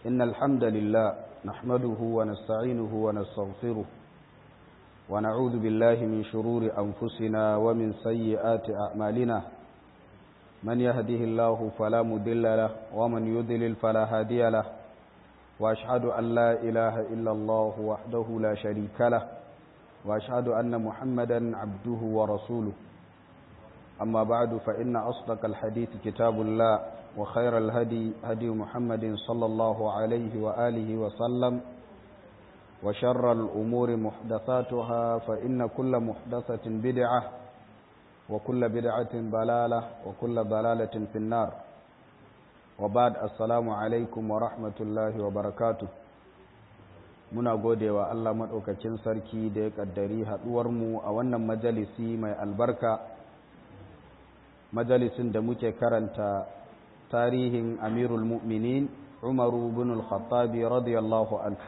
إن الحمد لله نحمده ونستعينه ونستغفره ونعوذ بالله من شرور أنفسنا ومن سيئات أعمالنا من يهده الله فلا مضل له ومن يضلل فلا هادي له وأشهد أن لا إله إلا الله وحده لا شريك له وأشهد أن محمدا عبده ورسوله أما بعد فإن أصدق الحديث كتاب الله وخير الهدي هدي محمد صلى الله عليه وآله وسلم وشر الأمور محدثاتها فإن كل محدثة بدعة وكل بدعة ضلالة وكل ضلالة في النار وبعد السلام عليكم ورحمة الله وبركاته muna gode wa Allah maɗaukacin sarki da ya ƙaddari haɗuwarmu a wannan majalisi mai albarka majalisin da muke karanta tarihin amirul mu'minin umaru bin al-khattabi radiyallahu anhu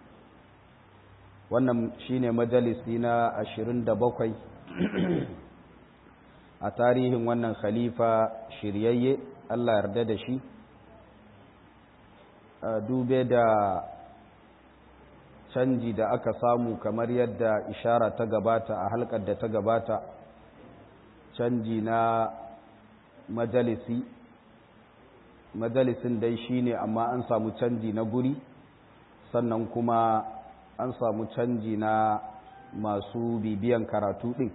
wannan shine majalisi na 27 a tarihin wannan khalifa shiryayye Allah yarda da shi dube da canji da aka samu kamar yadda ishara ta gabata a halkar da ta gabata canji na majalisi majalisin dai shine amma an samu canji na guri sannan kuma an samu canji na masu bibiyan karatu ɗin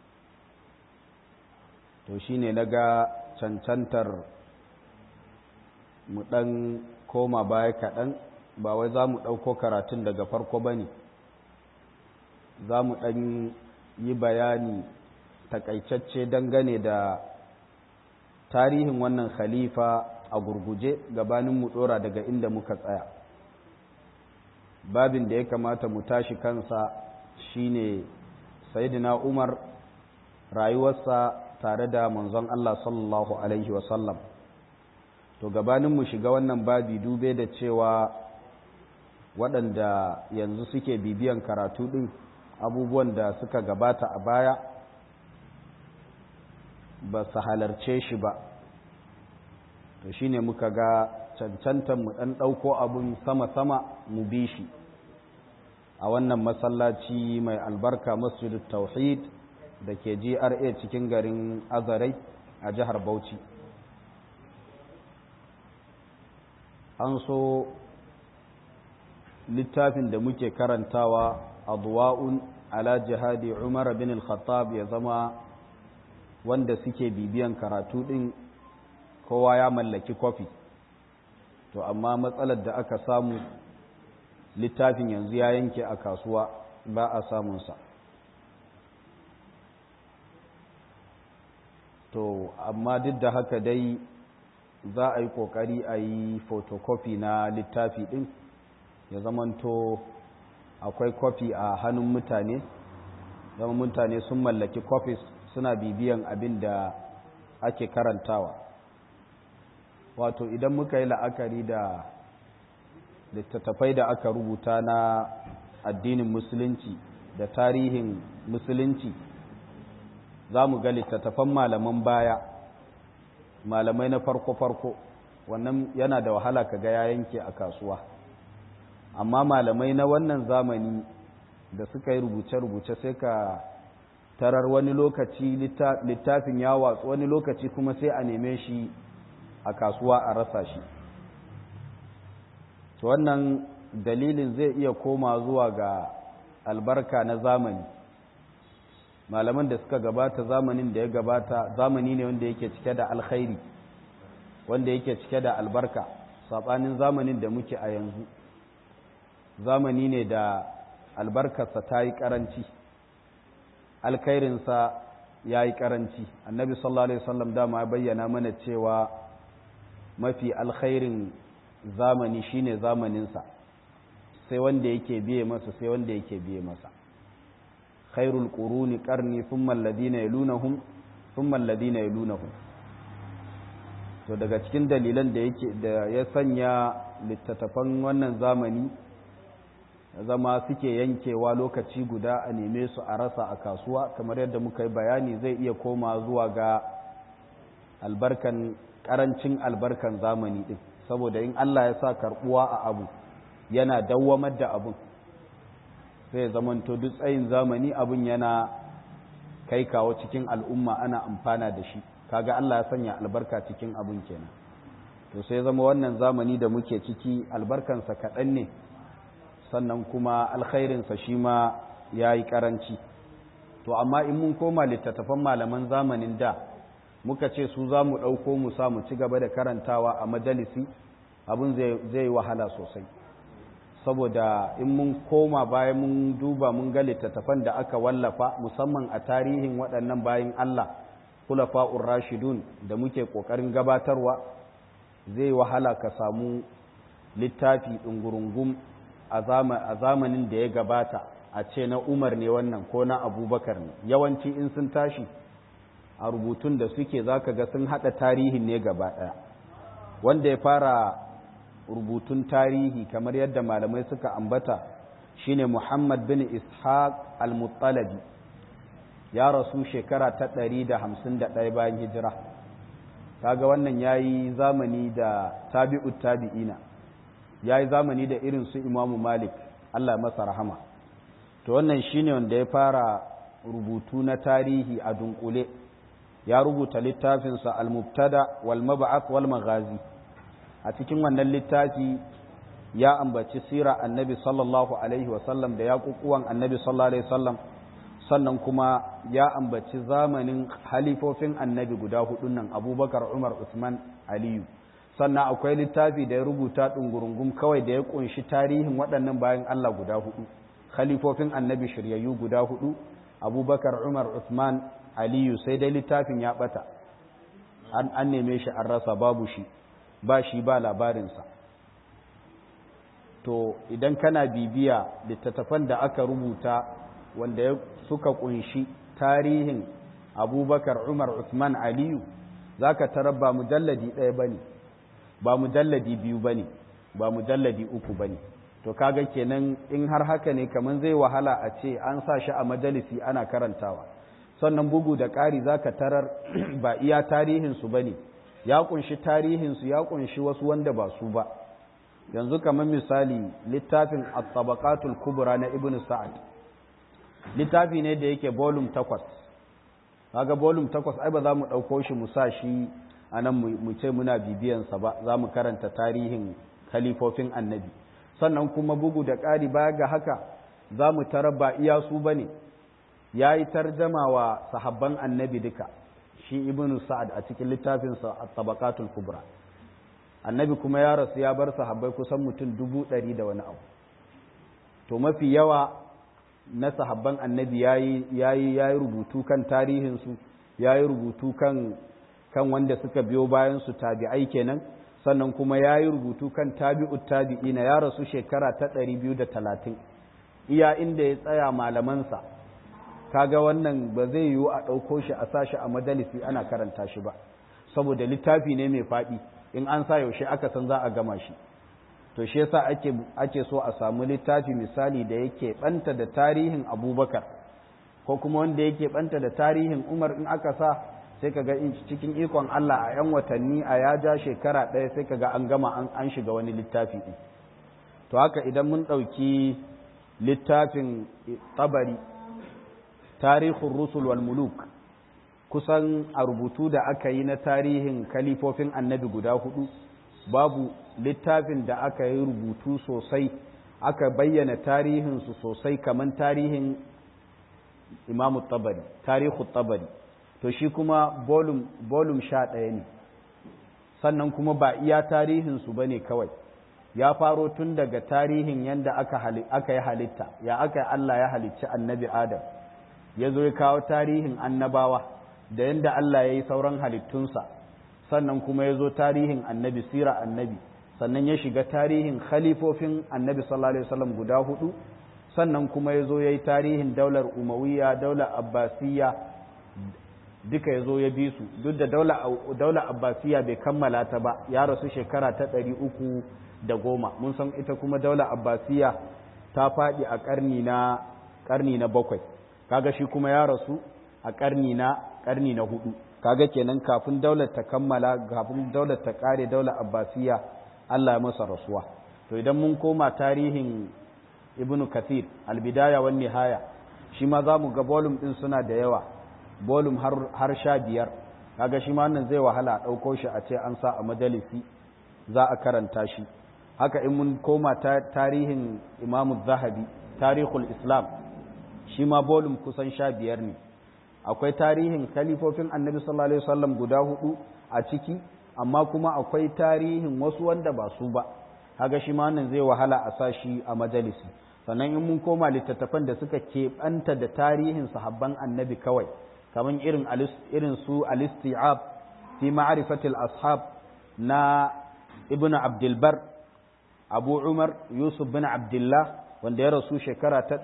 to shine na ga cancantar mu ɗan koma baya kaɗan ba wai za mu ɗauko karatun daga farko ba ne za mu ɗan yi bayani takaitacce dangane da tarihin wannan khalifa a gurguje gabanin mu ɗora daga inda muka tsaya babin da ya kamata mu tashi kansa shine sayyidina umar rayuwarsa tare da manzon Allah sallallahu alaihi wasallam to gabanin mu shiga wannan babi dube da cewa waɗanda yanzu suke bibiyan karatu ɗin abubuwan da suka gabata a baya ba su halarce shi ba to shine muka ga cancantar mu ɗan ɗauko abun sama-sama mu bi shi a wannan masallaci mai albarka masjidul tauhid da ke GRA cikin garin azarai a jihar bauchi an so littafin da muke karantawa adwa'un ala jihadi umar bin al-khattab ya zama wanda suke bibiyan karatu din kowa ya mallaki kofi to amma matsalar da aka samu littafin yanzu ya yanke a kasuwa ba a samunsa to amma duk da haka dai za a yi kokari a yi photocopy na littafi din ya zamanto akwai kofi a hannun mutane zama mutane sun mallaki copies suna bibiyan abin da ake karantawa wato idan muka yi la'akari da littattafai da aka rubuta na addinin musulunci da tarihin musulunci za mu ga littattafan malaman baya malamai na farko-farko wannan yana da wahala ka ga ya yanke a kasuwa amma malamai na wannan zamani da suka yi rubuce-rubuce sai ka tarar wani lokaci littafin ya watsu wani lokaci kuma sai a neme shi a kasuwa a rasa shi to wannan dalilin zai iya koma zuwa ga albarka na zamani malaman da suka gabata zamanin da ya gabata zamani ne wanda yake cike da alkhairi wanda yake cike da albarka saɓanin zamanin da muke a yanzu zamani ne da albarkarsa ta yi ƙaranci alkhairinsa ya yi ƙaranci annabi sallallahu alaihi wasallam dama ya bayyana mana cewa mafi alkhairin zamani shine zamaninsa sai wanda yake biye masa sai wanda yake biye masa khairul quruni qarni thumma alladhina yalunahum thumma alladhina yalunahum to daga cikin dalilan da yake da ya sanya littattafan wannan zamani zama suke yankewa lokaci guda a neme su a rasa a kasuwa kamar yadda muka yi bayani zai iya koma zuwa ga albarkan karancin albarkan zamani din saboda in Allah ya sa karbuwa a abu yana dawwamar da abun sai zamanto duk tsayin zamani abun yana kai kawo cikin al'umma ana amfana da shi kaga Allah ya sanya albarka cikin abun kenan to sai zama wannan zamani da muke ciki albarkansa kaɗan ne sannan kuma alkhairinsa shi ma ya yi ƙaranci to amma in mun koma littattafan malaman zamanin da muka ce su za mu ɗauko mu sa mu ci gaba da karantawa a majalisi abin zai wahala sosai saboda in mun koma bayan mun duba mun ga littattafan da aka wallafa musamman a tarihin waɗannan bayan Allah kulafa'ur rashidun da muke ƙoƙarin gabatarwa zai wahala ka samu littafi ɗungurungum a zamanin da ya gabata a ce na umar ne wannan ko na abubakar ne yawanci in sun tashi a rubutun da suke za ka ga sun haɗa tarihin ne gaba ɗaya wanda ya fara rubutun tarihi kamar yadda malamai suka ambata shine muhammad bin ishaq al-muttalabi ya rasu shekara ta ɗari da hamsin da ɗaya bayan hijira kaga wannan ya yi zamani da tabi'ut tabi'ina ya yi zamani da irin su imamu malik allah masa rahama to wannan shine wanda ya fara rubutu na tarihi a dunkule ya rubuta littafinsa al-mubtada wal mab'ath wal maghazi a cikin wannan littafi ya ambaci sira annabi sallallahu alaihi wasallam da ya kukuwan annabi sallallahu alaihi wasallam sannan kuma ya ambaci zamanin halifofin annabi guda hudun nan abubakar umar usman aliyu sannan akwai littafi da ya rubuta ɗungurungum kawai da ya ƙunshi tarihin waɗannan bayan allah guda hudu khalifofin annabi shiryayyu guda hudu abubakar umar usman aliyu sai dai littafin ya ɓata an neme shi an rasa babu shi ba shi ba labarinsa to idan kana bibiya littattafan da aka rubuta wanda ya suka kunshi tarihin abubakar umar usman aliyu za ka tarar ba mujalladi ɗaya ba ne ba mujalladi biyu ba ne ba mujalladi uku ba ne to kaga kenan in har haka ne kamar zai wahala a ce an sa shi a majalisi ana karantawa sannan bugu da ƙari za ka tarar ba iya tarihinsu ba ne ya kunshi tarihinsu ya kunshi wasu wanda ba su ba yanzu kamar misali littafin at-tabaqatul kubra na ibnu sa'ad littafi ne da yake volume 8 kaga volume 8 ai ba za mu dauko shi mu sa shi anan mu ce muna bibiyan sa ba za mu karanta tarihin khalifofin annabi sannan kuma bugu da ƙari baya ga haka za mu tarar ba iya su bane yayi tarjama wa sahabban annabi duka shi ibnu sa'ad a cikin littafinsa at-tabaqatul kubra annabi kuma ya rasu ya bar sahabbai kusan mutum dubu ɗari da wani abu to mafi yawa na sahabban annabi ya yi rubutu kan tarihinsu ya yi rubutu kan kan wanda suka biyo bayan su tabi'ai kenan sannan kuma ya yi rubutu kan tabi'ut tabi'ina ya rasu shekara ta ɗari biyu da talatin iya inda ya tsaya malamansa kaga wannan ba zai yiwu a ɗauko shi a sashi a majalisi ana karanta shi ba saboda littafi ne mai faɗi in an sa yaushe aka san za a gama shi to shi yasa ake ake so a samu littafi misali da yake banta da tarihin Abubakar ko kuma wanda yake banta da tarihin Umar in aka sa sai kaga cikin ikon Allah a yan watanni a ya ja shekara ɗaya sai kaga an gama an, an shiga wani littafi ɗin to haka idan mun ɗauki littafin tabari tarihun rusul wal muluk kusan a rubutu da aka yi na tarihin kalifofin annabi guda hudu babu littafin da aka yi rubutu sosai aka bayyana tarihinsu sosai kamar tarihin imamu tabari tarihu tabari to shi kuma bolum sha ɗaya ne sannan kuma ba iya tarihinsu ba ne kawai ya faro tun daga tarihin yadda aka yi halitta ya aka yi Allah ya halicci annabi Adam ya zo ya kawo tarihin annabawa da yadda Allah ya yi sauran halittunsa sannan kuma ya zo tarihin annabi sira annabi sannan ya shiga tarihin khalifofin annabi sallallahu alaihi wasallam guda hudu sannan kuma ya zo ya yi tarihin daular umawiya daular abbasiyya duka ya zo ya bi su duk da daular abbasiyya bai kammala ta ba ya rasu shekara ta ɗari uku da goma mun san ita kuma daular abbasiyya ta faɗi a ƙarni na ƙarni na bakwai kaga shi kuma ya rasu a ƙarni na ƙarni na hudu kaga kenan kafin daular ta kammala kafin daular ta ƙare daular abbasiyya Allah ya masa rasuwa to idan mun koma tarihin ibn kathir albidaya wan nihaya shi ma za mu ga volume din suna da yawa volume har har sha biyar kaga shi ma wannan zai wahala a ɗauko shi a ce an sa a majalisi za a karanta shi haka in mun koma tarihin imamu zahabi tarihul islam shi ma volume kusan sha biyar ne akwai tarihin kalifofin annabi sallallahu alaihi wasallam guda hudu a ciki amma kuma akwai tarihin wasu wanda ba su ba kaga shi ma wannan zai wahala a sa shi a majalisi sannan in mun koma littattafan da suka keɓanta da tarihin sahabban annabi kawai kamar irin irin su al-isti'ab fi ma'rifatil ashab na ibn abdulbar abu umar yusuf bin abdullah wanda ya rasu shekara ta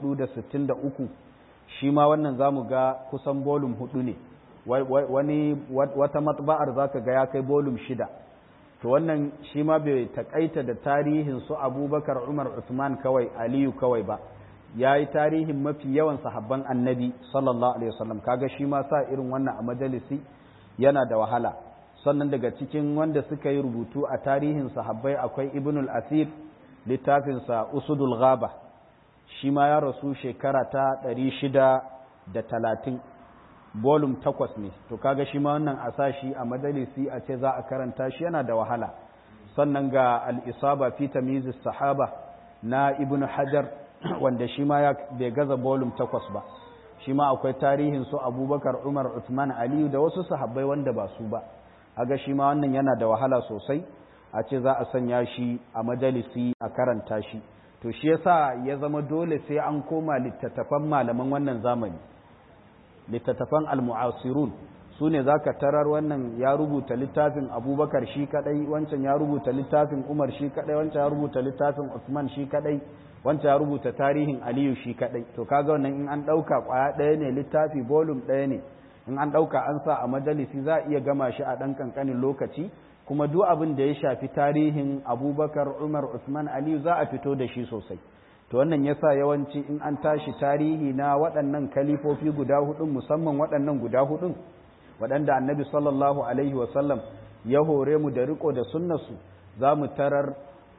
463 shi ma wannan zamu ga kusan bolum hudu ne wani wata matba'ar zaka ga ya kai bolum shida to wannan shi ma bai takaita da tarihin su abubakar umar usman kawai aliyu kawai ba ya yi tarihin mafi yawan sahabban annabi sallallahu alaihi wasallam kaga shi ma sa irin wannan a majalisi yana da wahala sannan daga cikin wanda suka yi rubutu a tarihin sahabbai akwai ibnul asir littafinsa usudul ghaba shi ma ya rasu shekara ta ɗari shida da talatin bolum takwas ne to kaga shi ma wannan a sashi a majalisi a ce za a karanta shi yana da wahala sannan ga al'isaba fi tamizis sahaba na ibn hajar wanda shi ma ya bai gaza bolum takwas ba shi ma akwai tarihin su abubakar umar usman aliyu da wasu sahabbai wanda ba su ba aga shi ma wannan yana da wahala sosai a ce za a sanya shi a majalisi a karanta shi to shi yasa ya zama dole sai an koma littattafan malaman wannan zamani littattafan almu'asirun su ne za ka tarar wannan ya rubuta littafin abubakar shi kadai wancan ya rubuta littafin umar shi kadai wancan ya rubuta littafin usman shi kadai wancan ya rubuta tarihin aliyu shi kadai to kaga wannan in an ɗauka ƙwaya ɗaya ne littafi bolum ɗaya ne in an ɗauka an sa a majalisi za a iya gama shi a ɗan ƙanƙanin lokaci kuma duk abin da ya shafi tarihin abubakar umar usman aliyu za a fito da shi sosai to wannan yasa yawanci in an tashi tarihi na waɗannan kalifofi guda hudun musamman waɗannan guda hudun waɗanda annabi sallallahu alaihi wasallam ya hore mu da riko da sunnarsu za mu tarar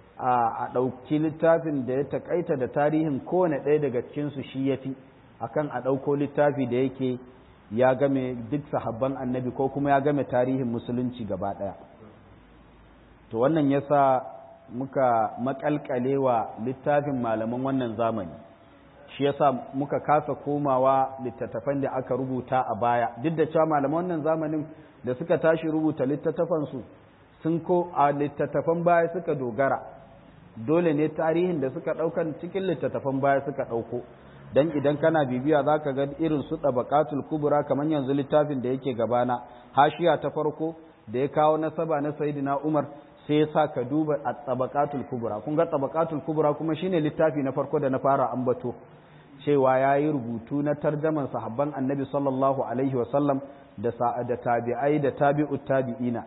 a ɗauki littafin da ya taƙaita da tarihin kowane ɗaya daga cikinsu shi ya fi akan a ɗauko littafi da yake ya game duk sahabban annabi ko kuma ya game tarihin musulunci gaba ɗaya to wannan yasa muka makalkale wa littafin malaman wannan zamani shi yasa muka kasa komawa littattafan da aka rubuta a baya duk da cewa malaman wannan zamanin da suka tashi rubuta littattafansu sun ko a littattafan baya suka dogara dole ne tarihin da suka ɗaukan cikin littattafan baya suka ɗauko dan idan kana bibiya za ka ga irin su tabaqatul kubra kamar yanzu littafin da yake gabana hashiya ta farko da ya kawo nasaba na sayyidina umar sai ya sa ka duba a tabaqatul kubra kun ga tabaqatul kubra kuma shine littafi na farko da na fara ambato cewa ya yi rubutu na tarjaman sahabban annabi sallallahu alaihi wasallam da da tabi'ai da tabi'ut tabi'ina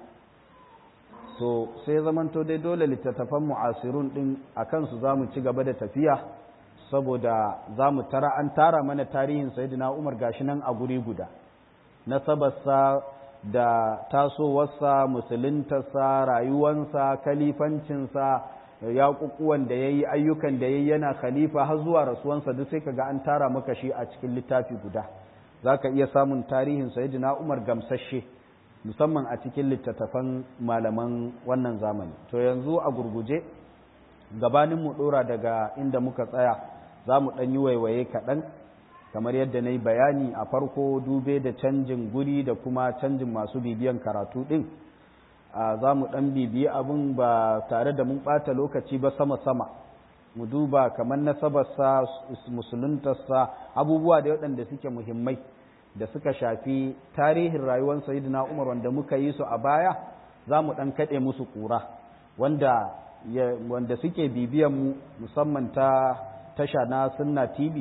so sai zamanto dai dole littattafan mu'asirun din akan su zamu ci gaba da tafiya saboda za mu tara an tara mana tarihin sayyidina umar gashi nan a guri guda nasabarsa da tasowarsa musuluntarsa rayuwansa kalifancinsa yaƙuƙuwan da ya yi ayyukan da ya yi yana khalifa har zuwa rasuwansa duk sai kaga an tara maka shi a cikin littafi guda za ka iya samun tarihin sayyidina umar gamsashe musamman a cikin littattafan malaman wannan zamani to yanzu a gurguje gabanin mu ɗora daga inda muka tsaya za mu ɗan yi waiwaye kaɗan kamar yadda na yi bayani a farko dube da canjin guri da kuma canjin masu bibiyan karatu ɗin za mu ɗan bibiyi abin ba tare da mun ɓata lokaci ba sama-sama mu duba kamar nasabarsa musuluntarsa abubuwa da waɗanda suke muhimmai da suka shafi tarihin rayuwar sayidina umar wanda muka yi su a baya za mu ɗan kaɗe musu ƙura wanda wanda suke bibiyan mu musamman ta tasha na sunna tv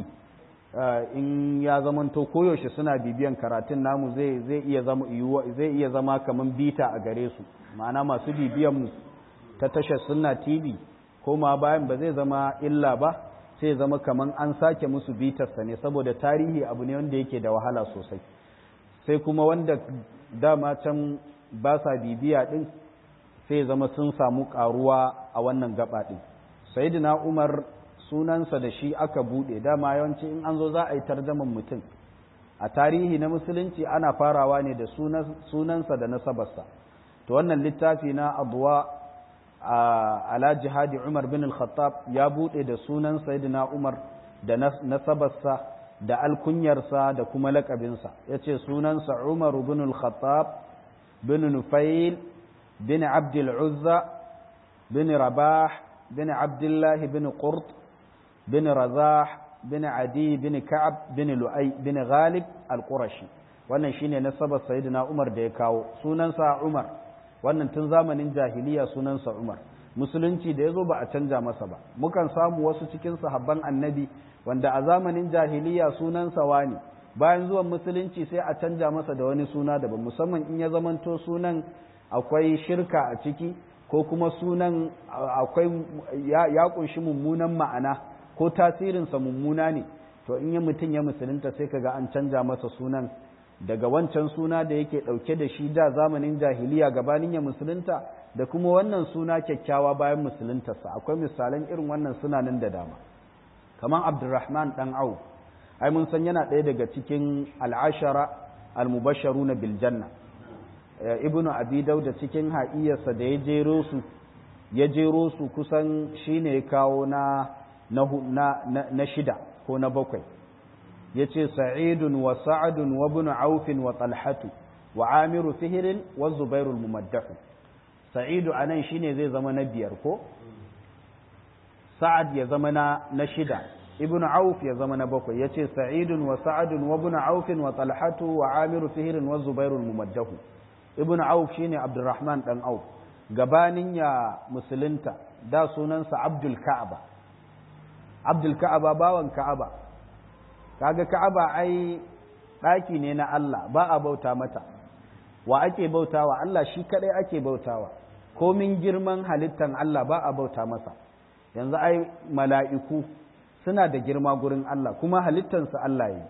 in ya zamanto koyaushe suna bibiyan karatun namu zai zai iya zama zai iya zama kaman bita a gare su ma'ana masu bibiyan mu ta tashar sunna tv ko ma bayan ba zai zama illa ba sai zama kaman an sake musu bitarsa ne saboda tarihi abu ne wanda yake da wahala sosai sai kuma wanda dama can ba sa bibiya din sai zama sun samu karuwa a wannan gaba ɗin sayyidina umar sunansa da shi aka buɗe dama yawanci in an zo za a yi tarjaman mutum a tarihi na musulunci ana farawa ne da sunansa da nasabarsa to wannan littafi na abuwa ala jihadi umar bin al-khattab ya buɗe da sunan sayyidina umar da nasabarsa da alkunyarsa da kuma lakabinsa ya ce sunansa umar bin al-khattab bin nufail bin abdul uzza bin rabah bin abdullah bin qurt bin razah bin adi bin ka'ab bin lu'ay bin ghalib al-qurashi wannan shine nasabar sayyidina umar da ya kawo sunansa umar wannan tun zamanin jahiliya sunansa umar musulunci da ya zo ba a canja masa ba mukan samu wasu cikin sahabban annabi wanda a zamanin jahiliya sunansa wani bayan zuwan musulunci sai a canja masa da wani suna daban musamman in ya zamanto sunan akwai shirka a ciki ko kuma sunan akwai ya kunshi mummunan ma'ana ko tasirinsa mummuna ne to in ya mutum ya musulunta sai kaga an canja masa sunan daga wancan suna da yake ɗauke da shi da zamanin jahiliya gabanin ya musulunta da kuma wannan suna kyakkyawa bayan musuluntarsa akwai misalan irin wannan suna nan da dama kamar abdurrahman dan au ai mun san yana ɗaya daga cikin al'ashara al-mubasharu na biljanna ibnu abi dauda cikin ha'iyarsa da ya jero su ya jero su kusan shine ya kawo na na shida ko na bakwai ya ce sa'idun wa sa'adun wa bin aufin wa talhatu wa amiru fihirin wa zubairul mumaddahu sa'idu a nan shine zai zama na biyar ko sa'ad ya zama na shida ibn auf ya zama na bakwai ya ce sa'idun wa sa'adun wa bin aufin wa talhatu wa amiru fihirin wa zubairul mumaddahu ibn auf shine abdurrahman dan auf gabanin ya musulunta da sunansa abdul ka'aba abdul ka'aba bawan ka'aba kaga ka'aba ai ɗaki ne na Allah ba a bauta mata wa ake bautawa Allah shi kadai ake bautawa komin girman halittan Allah ba a bauta masa yanzu ai mala'iku suna da girma gurin Allah kuma halittansu Allah yi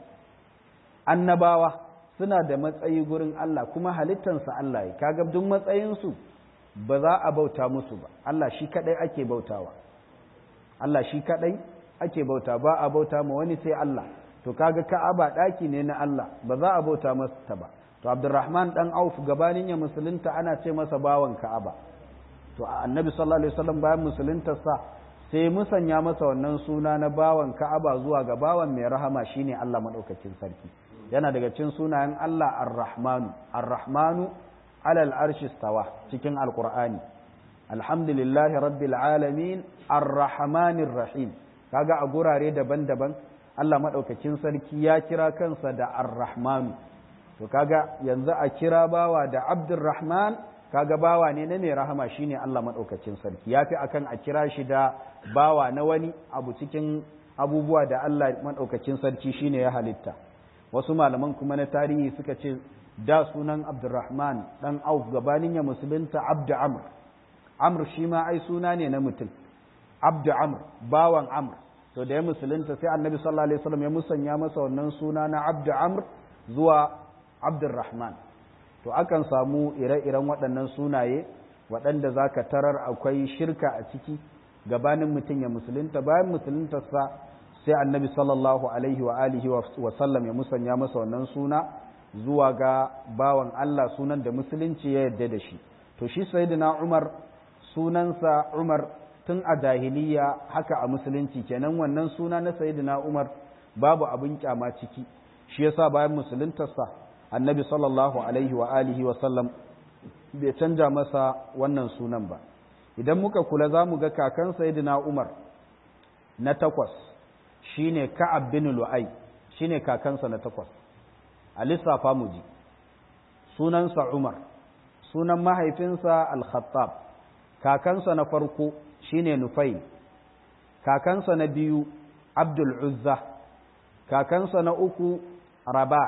annabawa suna da matsayi gurin Allah kuma halittansu Allah yi kaga duk matsayinsu ba za a bauta musu ba Allah shi kadai ake bautawa Allah shi kadai ake bauta ba a bauta ma wani sai Allah to kaga Ka'aba daki ne na Allah ba za a bauta masa ba to Abdurrahman dan Auf gabanin ya musulunta ana ce masa bawan Ka'aba to Annabi sallallahu alaihi wasallam bayan musulunta sa sai musanya masa wannan suna na bawan Ka'aba zuwa ga bawan mai rahama shine Allah madaukakin sarki yana daga cikin sunayen Allah Ar-Rahmanu Ar-Rahmanu alal arshi stawa cikin Alqur'ani alhamdulillahi rabbil alamin ar-rahmanir rahim kaga a gurare daban-daban Allah maɗaukakin sarki ya kira kansa da ar-rahmanu to kaga yanzu a kira bawa da abdurrahman kaga bawa ne na mai rahama shine Allah maɗaukakin sarki yafi akan a kira shi da bawa na wani abu cikin abubuwa da Allah maɗaukakin sarki shine ya halitta wasu malaman kuma na tarihi suka ce da sunan abdurrahman dan auf gabanin ya musulunta abdu amr amr shi ma ai suna ne na mutum abdu amr bawan amr to da ya musulunta sai annabi sallallahu alaihi wasallam ya musanya masa wannan suna na abdu amr zuwa abdurrahman to akan samu ire-iren waɗannan sunaye waɗanda za ka tarar akwai shirka a ciki gabanin mutum ya musulunta bayan musuluntarsa sai annabi sallallahu alaihi wa alihi wa sallam ya musanya masa wannan suna zuwa ga bawan Allah sunan da musulunci ya yarda da shi to shi sayyidina Umar sunansa Umar tun a jahiliya haka a musulunci kenan wannan suna na sayyidina Umar babu abin kyama ciki shi yasa bayan musuluntarsa annabi sallallahu alaihi wa alihi wa sallam bai canja masa wannan sunan ba idan muka kula za mu ga kakan sayyidina Umar na takwas shine Ka'ab bin Lu'ay shine kakansa na takwas a lissafa mu ji sunansa Umar sunan mahaifinsa Al-Khattab kakansa na farko shine Nufail kakansa na biyu Abdul Uzza kakansa na uku Rabah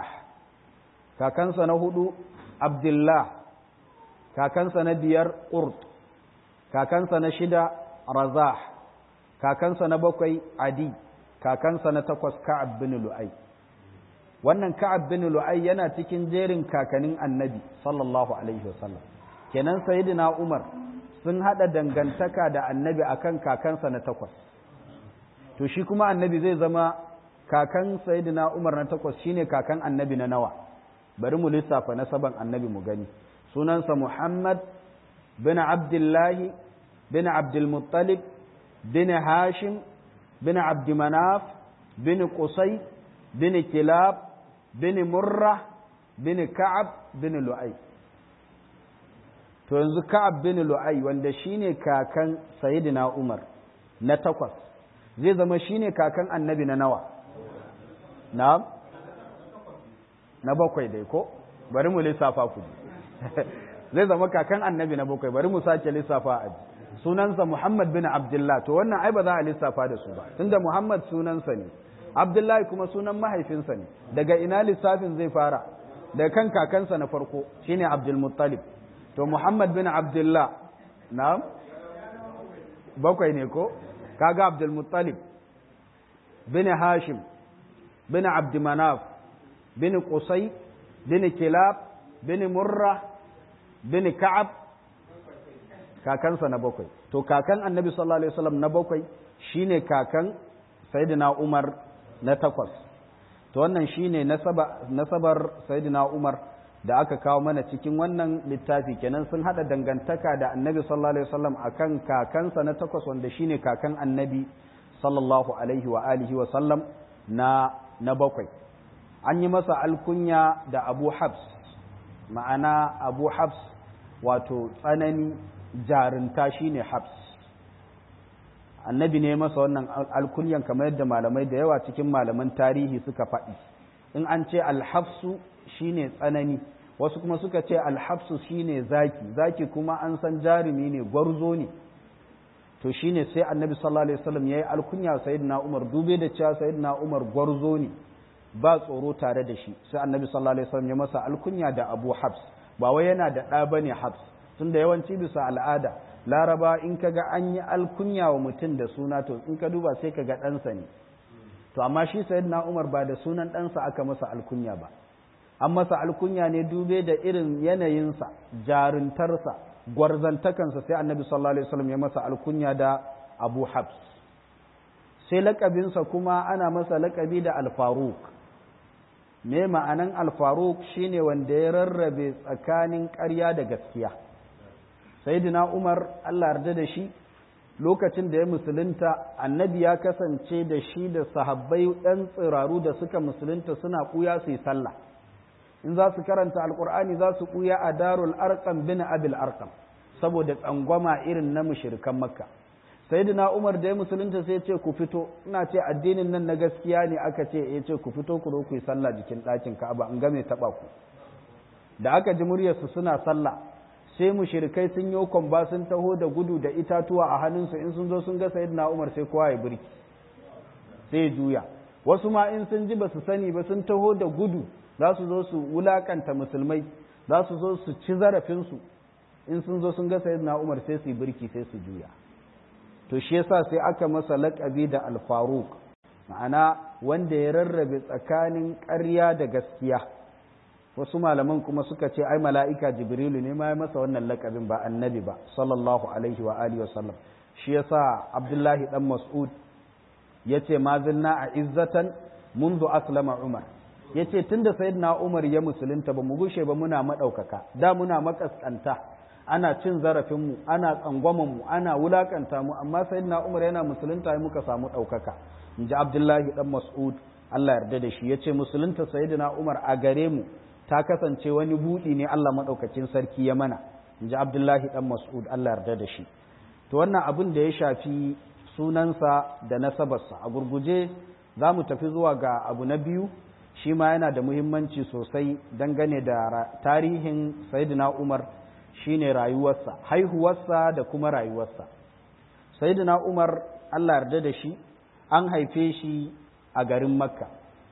kakansa na hudu Abdullah kakansa na biyar Qurt kakansa na shida Razah kakansa na bakwai Adi kakansa na takwas Ka'ab bin Lu'ay wannan Ka'ab bin Lu'ay yana cikin jerin kakanin Annabi sallallahu alaihi wasallam kenan sayyidina Umar sun haɗa dangantaka da annabi akan kakansa na takwas to shi kuma annabi zai zama kakan sayyidina umar na takwas shine kakan annabi na nawa bari mu lissafa nasaban annabi mu gani sunansa muhammad bin abdullahi bin abdulmuttalib bin hashim bin abdumanaf bin qusay bin kilab bin murra bin ka'ab bin lu'ay to yanzu ka'ab bin lu'ay wanda shine kakan sayyidina umar na takwas zai zama shine kakan annabi na nawa na na bakwai dai ko bari mu lissafa ku zai zama kakan annabi na bakwai bari mu sake lissafa a sunansa muhammad bin abdullah to wannan ai ba za a lissafa da su ba tunda muhammad sunansa ne abdullahi kuma sunan mahaifinsa ne daga ina lissafin zai fara daga kan kakansa na farko shine abdulmuttalib to muhammad bin abdullah na bakwai ne ko kaga abdulmuttalib bin hashim bin abdumanaf bin qusay bin kilab bin murra bin ka'ab kakansa na bakwai to kakan annabi sallallahu alaihi wasallam na bakwai shine kakan sayyidina umar na takwas to wannan shine nasaba nasabar sayyidina umar da aka kawo mana cikin wannan littafi kenan sun hada dangantaka da annabi sallallahu alaihi wasallam akan kakansa na takwas wanda shine kakan annabi sallallahu alaihi wa alihi wa sallam na na bakwai an yi masa alkunya da abu habs ma'ana abu habs wato tsanani jarinta shine habs annabi ne masa wannan alkunyan kamar yadda malamai da yawa cikin malaman tarihi suka faɗi in an ce alhafsu shine tsanani wasu kuma suka ce alhafsu shine zaki zaki kuma an san jarumi ne gwarzo ne to shine sai annabi sallallahu alaihi wasallam yayi alkunya sayyidina umar dube da cewa sayyidina umar gwarzo ne ba tsoro tare da shi sai annabi sallallahu alaihi wasallam ya masa alkunya da abu habs ba wai yana da ɗa bane habs tunda yawanci bisa al'ada laraba in ka ga an yi alkunya wa mutum da suna to in ka duba sai ka ga ɗansa ne to amma shi sayyidina umar ba da sunan ɗansa aka masa alkunya ba an masa alkunya ne dube da irin yanayinsa jaruntarsa gwarzantakansa sai annabi sallallahu alaihi wasallam ya masa alkunya da abu habs sai lakabinsa kuma ana masa lakabi da alfaruk me ma'anan alfaruk shine wanda ya rarrabe tsakanin ƙarya da gaskiya sayyidina umar allah yarda da shi lokacin da ya musulunta annabi ya kasance da shi da sahabbai ɗan tsiraru da suka musulunta suna ɓuya su yi sallah in za su karanta alkur'ani za su ɓuya a darul arkam bin abil arkam saboda tsangwama irin na mushirikan makka sayyidina umar da ya musulunta sai ce ku fito ina ce addinin nan na gaskiya ne aka ce ya ce ku fito ku ku yi sallah jikin ɗakin ka'aba in ga mai taɓa ku da aka ji muryarsu suna sallah sai mushirikai sun yi kwamba sun taho da gudu da itatuwa a hannunsu in sun zo sun ga sayyidina umar sai kowa ya birki sai juya wasu ma in sun ji ba su sani ba sun taho da gudu za su zo su wulakanta musulmai za su zo su ci zarafinsu in sun zo sun ga sayyidina umar sai su yi birki sai su juya to shi yasa sai aka masa laƙabi da alfaruk ma'ana wanda ya rarrabe tsakanin ƙarya da gaskiya wasu malaman kuma suka ce ai mala'ika jibrilu ne ma ya masa wannan laƙabin ba annabi ba sallallahu alaihi wa alihi wasallam shi yasa abdullahi dan mas'ud yace ma zinna a izzatan mundu aslama umar yace tunda sayyidina umar ya musulunta ba mu gushe ba muna madaukaka da muna makaskanta ana cin zarafinmu ana tsangwamanmu ana wulakanta mu amma sayyidina umar yana musulunta ya muka samu ɗaukaka in ji abdullahi dan mas'ud allah yarda da shi ya ce musulunta sayyidina umar a gare mu ta kasance wani buɗi ne allah maɗaukacin sarki ya mana in ji abdullahi dan mas'ud allah yarda da shi to wannan abin da ya shafi sunansa da nasabarsa a gurguje za mu tafi zuwa ga abu na biyu shi ma yana da muhimmanci sosai dangane da tarihin sayyidina umar shine rayuwarsa haihuwarsa da kuma rayuwarsa sayyidina umar allah yarda da shi an haife shi a garin makka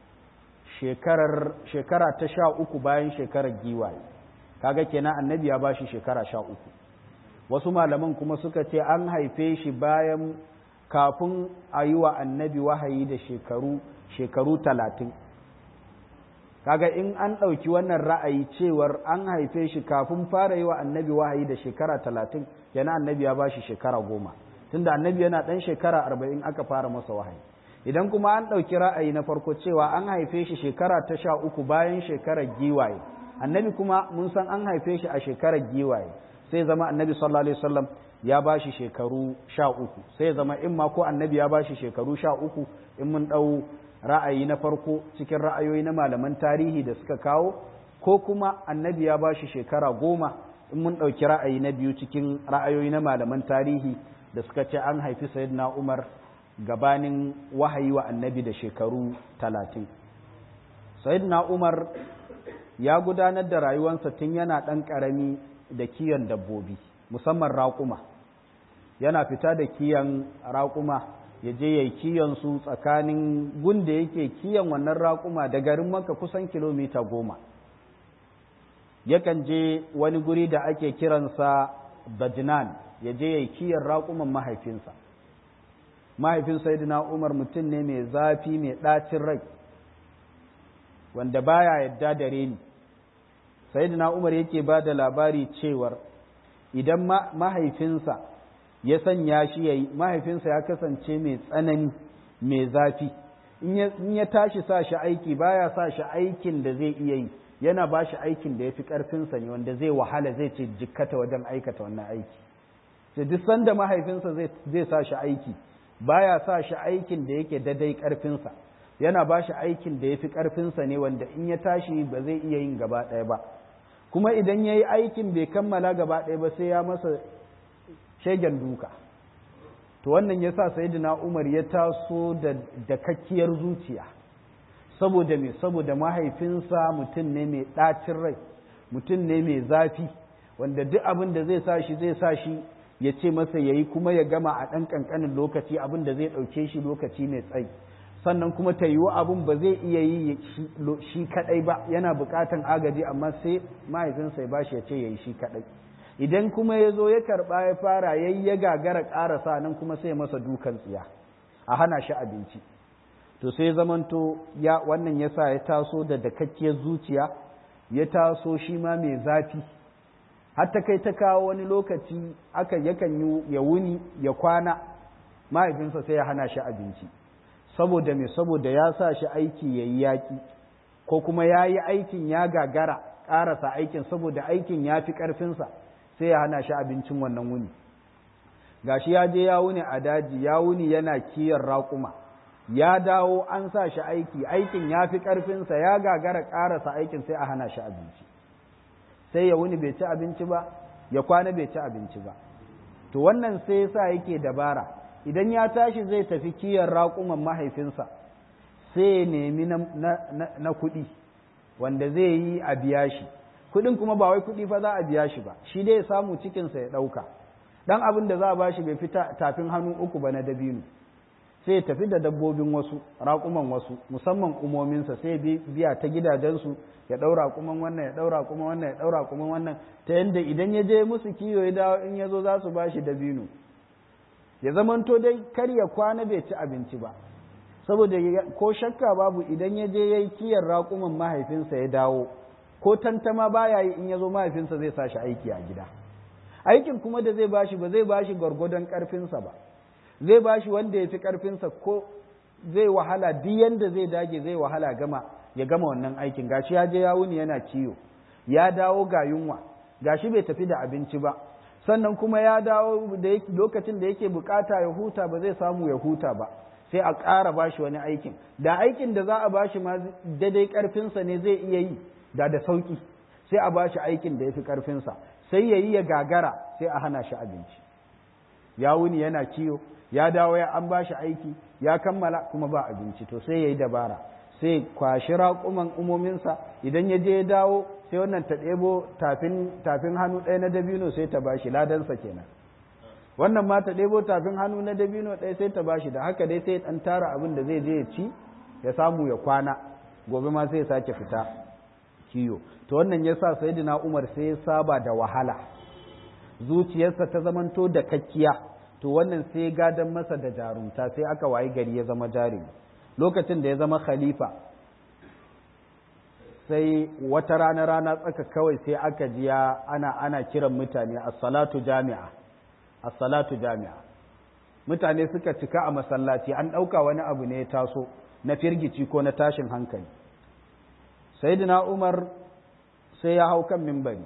shekara ta sha uku bayan shekarar giwaye kaga kenan annabi ya bashi shekara sha uku wasu malaman kuma suka ce an haife shi bayan kafin a yi wa annabi wahayi da shekaru shekaru talatin kaga in an ɗauki wannan ra'ayi cewar an haife shi kafin fara yi wa annabi wahayi da shekara talatin yana annabi ya ba shi shekara goma tunda annabi yana ɗan shekara arba'in aka fara masa wahayi idan kuma an ɗauki ra'ayi na farko cewa an haife shi shekara ta sha uku bayan shekarar giwaye annabi kuma mun san an haife shi a shekarar giwaye sai zama annabi sallallahu alaihi wasallam ya ba shi shekaru sha uku sai zama in ma ko annabi ya ba shi shekaru sha uku in mun ɗau ra'ayi na farko cikin ra'ayoyi na malaman tarihi da suka kawo ko kuma annabi ya ba shi shekara goma in mun ɗauki ra'ayi na biyu cikin ra'ayoyi na malaman tarihi da suka ce an haifi sayyidina umar gabanin wahayi wa annabi da shekaru talatin sayyidina umar ya gudanar da rayuwarsa tun yana ɗan ƙarami da kiyon dabbobi musamman raƙuma yana fita da kiyon raƙuma ya je ya yi kiyon su tsakanin gunda yake kiyon wannan raƙuma da garin maka kusan kilomita goma yakan je wani guri da ake kiransa Bajnan ya je ya yi kiyon raƙuman mahaifinsa mahaifin sayyidina umar mutum ne mai zafi mai ɗacin rai wanda baya yadda da reni sayyidina umar yake ba da labari cewar idan mahaifinsa ya sanya shi ya yi mahaifinsa ya kasance mai tsanani mai zafi in ya tashi sa shi aiki baya sa shi aikin da zai iya yi yana ba shi aikin da ya fi ƙarfinsa ne wanda zai wahala zai ce jikkata wajen aikata wannan aiki sai duk sanda mahaifinsa zai sa shi aiki baya sa shi aikin da yake dadai ƙarfinsa yana ba shi aikin da ya fi ƙarfinsa ne wanda in ya tashi ba zai iya yin gaba ɗaya ba kuma idan ya yi aikin bai kammala gaba ɗaya ba sai ya masa shegen duka to wannan ya sa sayidina umar ya taso da dakakkiyar zuciya saboda me saboda mahaifinsa mutum ne mai ɗacin rai mutum ne mai zafi wanda duk abin da zai sa shi zai sa shi ya ce masa ya yi kuma ya gama a ɗan ƙanƙanin lokaci abin da zai ɗauke shi lokaci mai tsayi sannan kuma ta yiwu abin ba zai iya yi shi kaɗai ba yana buƙatan agaji amma sai mahaifinsa ya bashi ya ce ya yi shi kaɗai idan kuma ya zo ya karɓa ya fara ya ya gagara ƙarasa nan kuma sai masa dukan tsiya a hana shi abinci to sai zamanto ya wannan ya sa ya taso da dakakkiyar zuciya ya taso shi ma mai zafi har ta kai ta kawo wani lokaci aka yakan yi ya wuni ya kwana mahaifinsa sai ya hana shi abinci saboda me saboda ya sa shi aiki ya yi yaƙi ko kuma ya yi aikin ya gagara ƙarasa aikin saboda aikin ya fi ƙarfinsa sai ya hana shi abincin wannan wuni gashi ya je ya wuni a daji ya wuni yana kiyar raƙuma ya dawo an sa shi aiki aikin ya fi ƙarfinsa ya gagara ƙarasa aikin sai a hana shi abinci sai ya wuni bai ci abinci ba ya kwana bai ci abinci ba to wannan sai ya sa yake dabara idan ya tashi zai tafi kiyar raƙuman mahaifinsa sai ya nemi na kuɗi wanda zai yi a biya shi kuɗin kuma ba wai kuɗi fa za a biya shi ba shi dai ya samu cikinsa ya ɗauka dan abin da za a bashi bai fita tafin hannu uku ba na dabino sai ya tafi da dabbobin wasu raƙuman wasu musamman umominsa sai biya ta gidajensu ya ɗaura kuman wannan ya ɗaura kuma wannan ya ɗaura kuma wannan ta yadda idan ya je musu kiyo ya dawo in ya zo za su bashi dabino ya zamanto dai kar ya kwana bai ci abinci ba saboda ko shakka babu idan ya je ya yi kiyar raƙuman mahaifinsa ya dawo ko tantama baya yi in ya zo mahaifinsa zai sa shi aiki a gida aikin kuma da zai bashi ba zai bashi gwargwadon ƙarfinsa ba zai bashi wanda ya fi ƙarfinsa ko zai wahala duk yanda zai dage zai wahala gama ya gama wannan aikin gashi ya je ya wuni yana ciwo ya dawo ga yunwa gashi bai tafi da abinci ba sannan kuma ya dawo da lokacin da yake bukata ya huta ba zai samu ya huta ba sai a ƙara bashi wani aikin da aikin da za a bashi ma daidai ƙarfinsa ne zai iya yi da da sauƙi sai a bashi aikin da ya fi ƙarfinsa sai ya yi ya gagara sai a hana shi abinci ya wuni yana kiyo ya dawo ya an bashi aiki ya kammala kuma ba abinci to sai ya yi dabara sai kwashi raƙuman umominsa idan ya je ya dawo sai wannan ta ɗebo tafin hannu ɗaya na dabino sai ta bashi ladansa kenan wannan ma ta ɗebo tafin hannu na dabino ɗaya sai ta bashi da haka dai sai ɗan tara abin da zai je ya ci ya samu ya kwana gobe ma sai ya sake fita kiyo to wannan ya sa sayidina umar sai ya saba da wahala zuciyarsa ta zamanto da kakkiya to wannan sai gadon masa da jarumta sai aka wayi gari ya zama jarumi lokacin da ya zama khalifa sai wata rana rana tsaka kawai sai aka jiya ana ana kiran mutane as-salatu jami'a as-salatu jami'a mutane suka cika a masallaci an ɗauka wani abu ne ya taso na firgici ko na tashin hankali sayyidina umar sai ya hau kan mimbari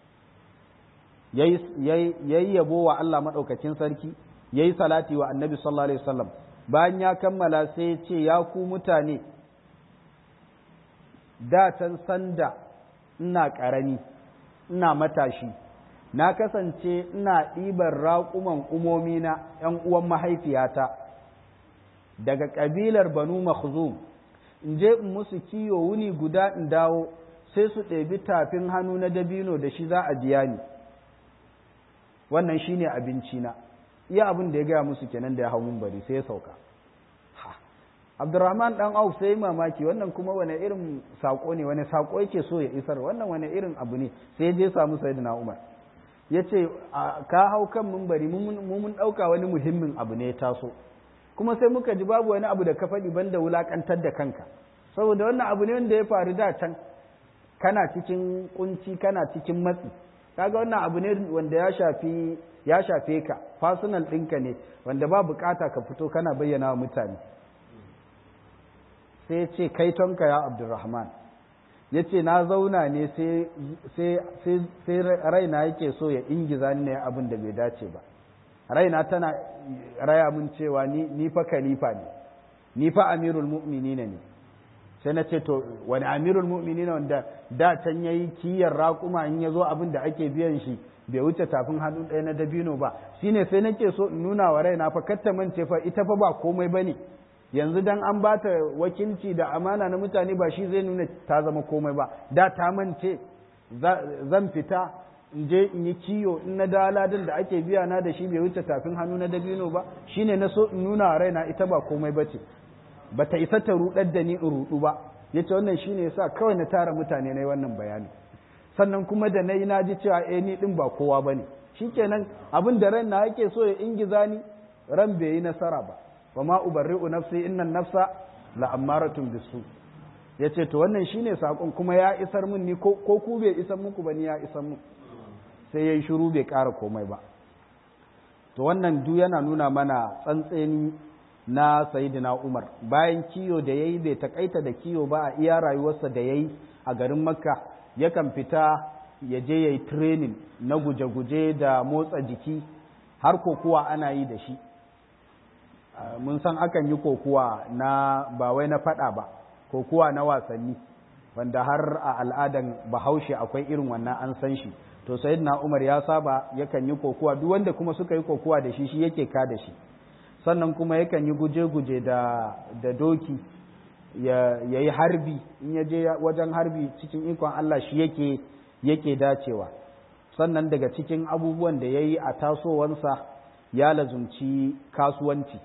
yayi yabo wa Allah maɗaukakin sarki yayi salati wa annabi sallallahu alaihi wasallam bayan ya kammala sai ya ce ya ku mutane da can sanda ina ƙarami ina matashi na kasance ina ɗiban raƙuman umomi na ‘yan uwan mahaifiyata daga ƙabilar banu makhzum in je in musu kiyo wuni guda in dawo sai su ɗebi tafin hannu na dabino da shi za a biya ni wannan shine abinci na iya abin da ya gaya musu kenan da ya hau bari sai ya sauka Abdurrahman dan Auf sai mamaki wannan kuma wani irin sako ne wani sako yake so ya isar wannan wani irin abu ne sai je samu Sayyidina Umar yace ka hau kan mumbari mu mun dauka wani muhimmin abu ne ya taso kuma sai muka ji babu wani abu da ka faɗi banda wulakantar da kanka saboda wannan abu ne wanda ya faru da can kana cikin kunci kana cikin matsi kaga wannan abu ne wanda ya shafi ya shafe ka personal ɗinka ne wanda ba bukata ka fito kana bayyana wa mutane sai ce kai tonka ya abdurrahman ya ce na zauna ne sai raina yake so ya ingiza ni ne abin da bai dace ba raina tana raya mun cewa ni fa khalifa ne ni fa amirul mu'minina ne sai na ce to wani amirul mu'minina wanda da can yayi kiyar raƙuma in ya zo abin da ake biyan shi bai wuce tafin hannu ɗaya na dabino ba shine sai nake so in nuna wa raina fa katta mance fa ita fa ba komai bane yanzu dan an ba ta wakilci da amana na mutane ba shi zai nuna ta zama komai ba da ta mance zan fita in je in yi kiyo in na daladin da ake biya na da shi bai wuce tafin hannu na dabino ba shine na so in nuna raina ita ba komai ba ce ba ta isa ta rudar da ni in rudu ba ya ce wannan shine yasa kawai na tara mutane na yi wannan bayani sannan kuma da na yi na ji cewa eh ni din ba kowa ba ne shikenan abin da ran na yake so ya ingiza ni ran bai yi nasara ba wa ma ubarri'u nafsi innan nafsa la ammaratun bisu yace to wannan shine sakon kuma ya isar min ni ko ku bai isar muku ba ni ya isar mun sai yayi shiru bai ƙara komai ba to wannan duk yana nuna mana tsantseni na sayyidina Umar bayan kiyo da yayi bai takaita da kiyo ba a iya rayuwarsa da yayi a garin Makka yakan fita ya je yayi training na guje-guje da motsa jiki har kokuwa ana yi da shi mun san akan yi kokuwa na ba wai na fada ba kokuwa na wasanni wanda har a al'adan bahaushe akwai irin wannan an san shi to sayyidina umar ya saba yakan yi kokuwa duk wanda kuma suka yi kokuwa da shi shi yake ka da shi sannan kuma yakan yi guje-guje da, da doki ya yi harbi in ya je wajen harbi cikin ikon Allah shi yake yake dacewa sannan daga cikin abubuwan da ya yi a tasowansa ya lazumci kasuwanci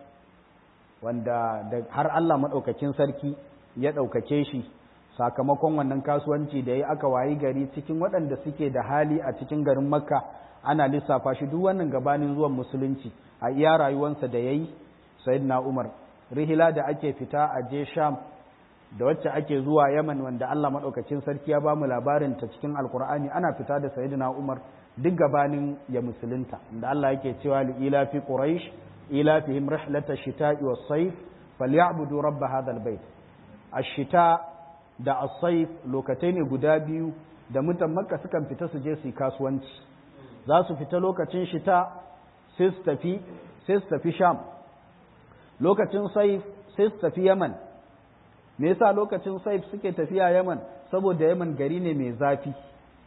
wanda har Allah maɗaukakin sarki ya ɗaukake shi sakamakon wannan kasuwanci da ya aka wayi gari cikin waɗanda suke da hali a cikin garin makka ana lissafa shi duk wannan gabanin zuwan musulunci a iya rayuwansa da ya yi sayyidina umar rihila da ake fita a je sham da wacce ake zuwa yaman wanda Allah maɗaukacin sarki ya ba mu labarin ta cikin alkur'ani ana fita da sayyidina umar duk gabanin ya musulunta da Allah yake cewa li ila fi quraish ila fihim rihlata shita'i was sayf falyabudu rabb hadha albayt ash-shita da as-sayf lokatai ne guda biyu da mutan makka sukan fita su je su yi kasuwanci za su fita lokacin shita sai su tafi sai su tafi sham lokacin sayf sai su tafi yaman me yasa lokacin saif suke tafiya yaman saboda yaman gari ne mai zafi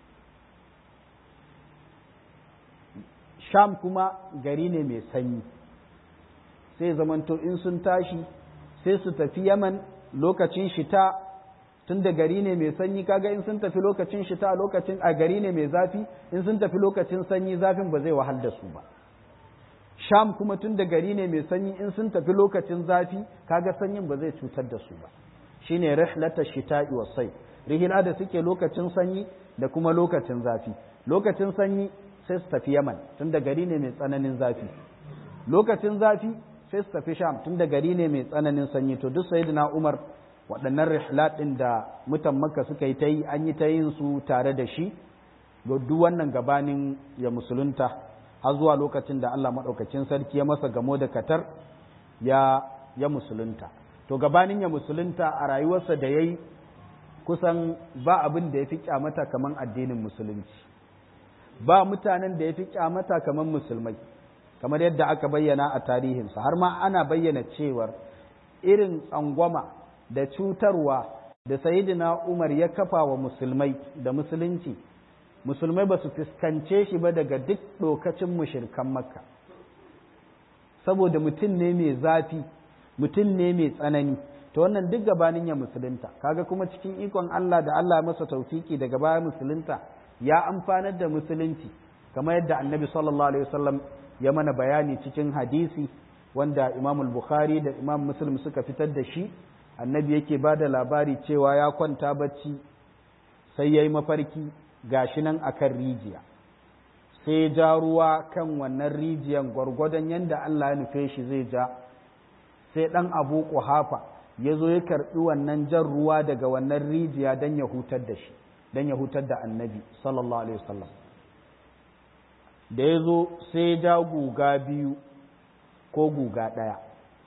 sham kuma gari ne mai sanyi sai zamanto in sun tashi sai su tafi yaman lokacin shita tun da gari ne mai sanyi kaga in sun tafi lokacin shita lokacin a gari ne mai zafi in sun tafi lokacin sanyi zafin ba zai wahal da su ba sham kuma tun da gari ne mai sanyi in sun tafi lokacin zafi kaga sanyin ba zai cutar da su ba shine rihlata shita'i was sayf rihila da suke lokacin sanyi da kuma lokacin zafi lokacin sanyi sai su tafi yaman tun da gari ne mai tsananin zafi lokacin zafi sai su tafi sham tun da gari ne mai tsananin sanyi to duk sayyidina umar waɗannan rihlat ɗin da mutan makka suka yi ta yi an yi ta yin su tare da shi duk wannan gabanin ya musulunta har zuwa lokacin da Allah maɗaukacin sarki ya masa gamo da katar ya ya musulunta to gabanin ya musulunta a rayuwarsa da ya yi kusan ba abin da ya fi kyamata kamar addinin musulunci ba mutanen da ya fi kyamata kamar musulmai kamar yadda aka bayyana a tarihinsa har ma ana bayyana cewar irin tsangwama da cutarwa da sayidina umar ya kafa wa musulmai da musulunci musulmai ba su fuskance shi ba daga duk lokacin mushirkan makka saboda mutum ne mai zafi mutum ne mai tsanani to wannan duk gabanin ya musulunta kaga kuma cikin ikon Allah da Allah masa taufiki daga baya musulunta ya amfanar da musulunci kamar yadda annabi sallallahu alaihi wasallam ya mana bayani cikin hadisi wanda imam bukhari da imam muslim suka fitar da shi annabi yake ba da labari cewa ya kwanta bacci sai ya yi mafarki gashi nan akan rijiya sai ja ruwa kan wannan rijiyan gwargwadon yadda Allah ya nufe shi zai ja sai ɗan abu ƙuhafa ya zo ya karɓi wannan jan ruwa daga wannan rijiya don ya hutar da shi don ya hutar da annabi sallallahu alaihi wasallam da ya zo sai ya ja guga biyu ko guga ɗaya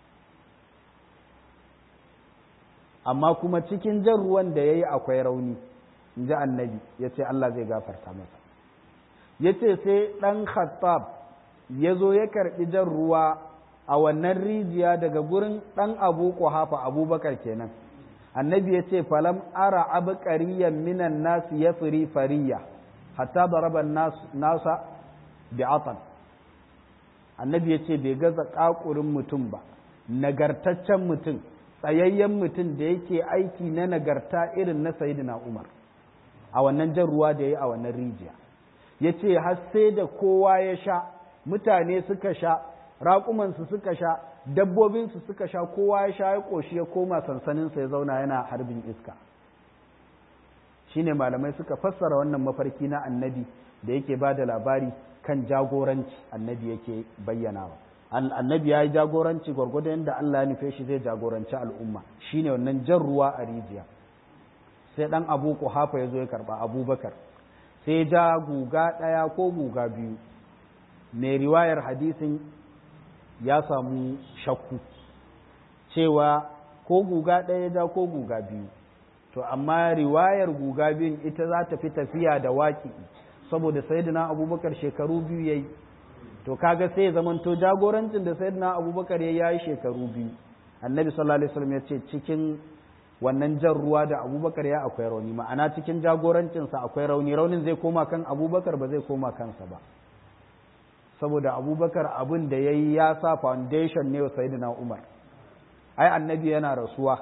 amma kuma cikin jan ruwan da ya yi akwai rauni in ji annabi ya ce Allah zai gafarta masa ya ce sai ɗan khattab ya zo ya karɓi jan ruwa a wannan rijiya daga gurin ɗan abu hafa abubakar kenan annabi ya ce falam ara abu ƙariyan minan nasu ya firi fariya hatta da raban nasa bi'atan annabi ya ce bai gaza ƙaƙurin mutum ba nagartaccen mutum tsayayyen mutum da yake aiki na nagarta irin na sayidina umar a wannan jan ruwa da ya yi a wannan rijiya ya ce har sai da kowa ya sha mutane suka sha raƙumansu suka sha dabbobinsu suka sha kowa ya sha ya ƙoshi ya koma sansaninsa ya zauna yana harbin iska shine malamai suka fassara wannan mafarki na annabi da yake ba da labari kan jagoranci annabi yake bayyanawa annabi ya yi jagoranci gwargwadon yadda Allah ya nufe shi zai jagoranci al'umma shine wannan jan ruwa a rijiya sai dan abu hafa ya zo ya karba abubakar sai ja guga ɗaya ko guga biyu mai riwayar hadisin ya samu shakku cewa ko guga ɗaya ja ko guga biyu to amma riwayar guga biyun ita za ta fi tafiya da waƙi saboda sayyidina abubakar shekaru biyu yayi to kaga sai ya zamanto jagorancin da sayyidina abubakar ya yi shekaru biyu annabi sallallahu alaihi wasallam ya ce cikin wannan jan ruwa da abubakar ya akwai rauni ma'ana cikin jagorancinsa akwai rauni raunin zai koma kan abubakar ba zai koma kansa ba saboda abubakar abin da ya yi ya sa foundation ne wa sayyidina umar ai annabi yana rasuwa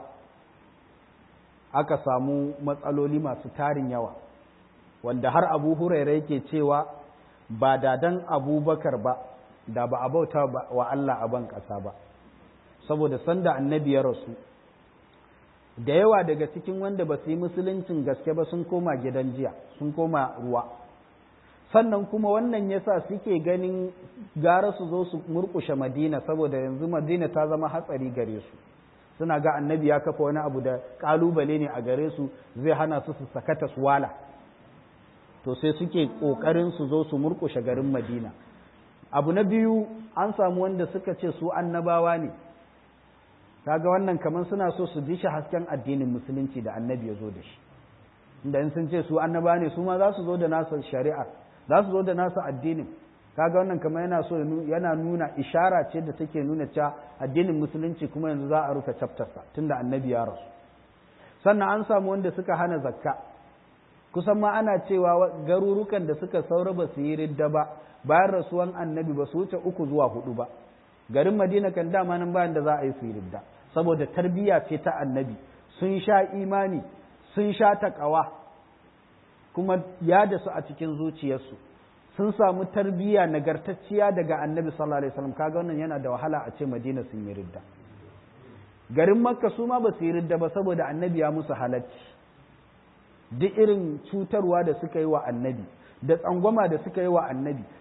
aka samu matsaloli masu tarin yawa wanda har abu huraira yake cewa ba da dan abubakar ba da ba a bauta wa Allah a ban ƙasa ba saboda sanda annabi ya rasu da yawa daga cikin wanda ba su yi musuluncin gaske ba sun koma gidan jiya sun koma ruwa sannan kuma wannan yasa suke ganin gara su zo su murkushe madina saboda yanzu madina ta zama hatsari gare su suna ga annabi ya kafa wani abu da kalubale ne a gare su zai hana su su sakata su wala to sai suke kokarin su zo su murkushe garin madina abu na biyu an samu wanda suka ce su annabawa ne kaga wannan kamar suna so su ji shi hasken addinin musulunci da annabi ya zo da shi inda in sun ce su annaba ne su ma za su zo da nasa shari'a za su zo da nasa addinin kaga wannan kamar yana so yana nuna ishara ce da take nuna cewa addinin musulunci kuma yanzu za a rufe chaptersa tunda annabi ya rasu sannan an samu wanda suka hana zakka kusan ma ana cewa garurukan da suka saura ba su yi ridda ba bayan rasuwan annabi ba su wuce uku zuwa hudu ba garin madina kan dama nan bayan da za a yi su yi ridda saboda tarbiyya ce ta annabi sun sha imani sun sha taƙawa kuma ya da su a cikin zuciyarsu sun samu tarbiyya nagartacciya daga annabi sallallahu alaihi wasallam kaga wannan yana da wahala a ce madina sun yi ridda garin makka su ma ba su yi ridda ba saboda annabi ya musu halacci duk irin cutarwa da suka yi wa annabi da tsangwama da suka yi wa annabi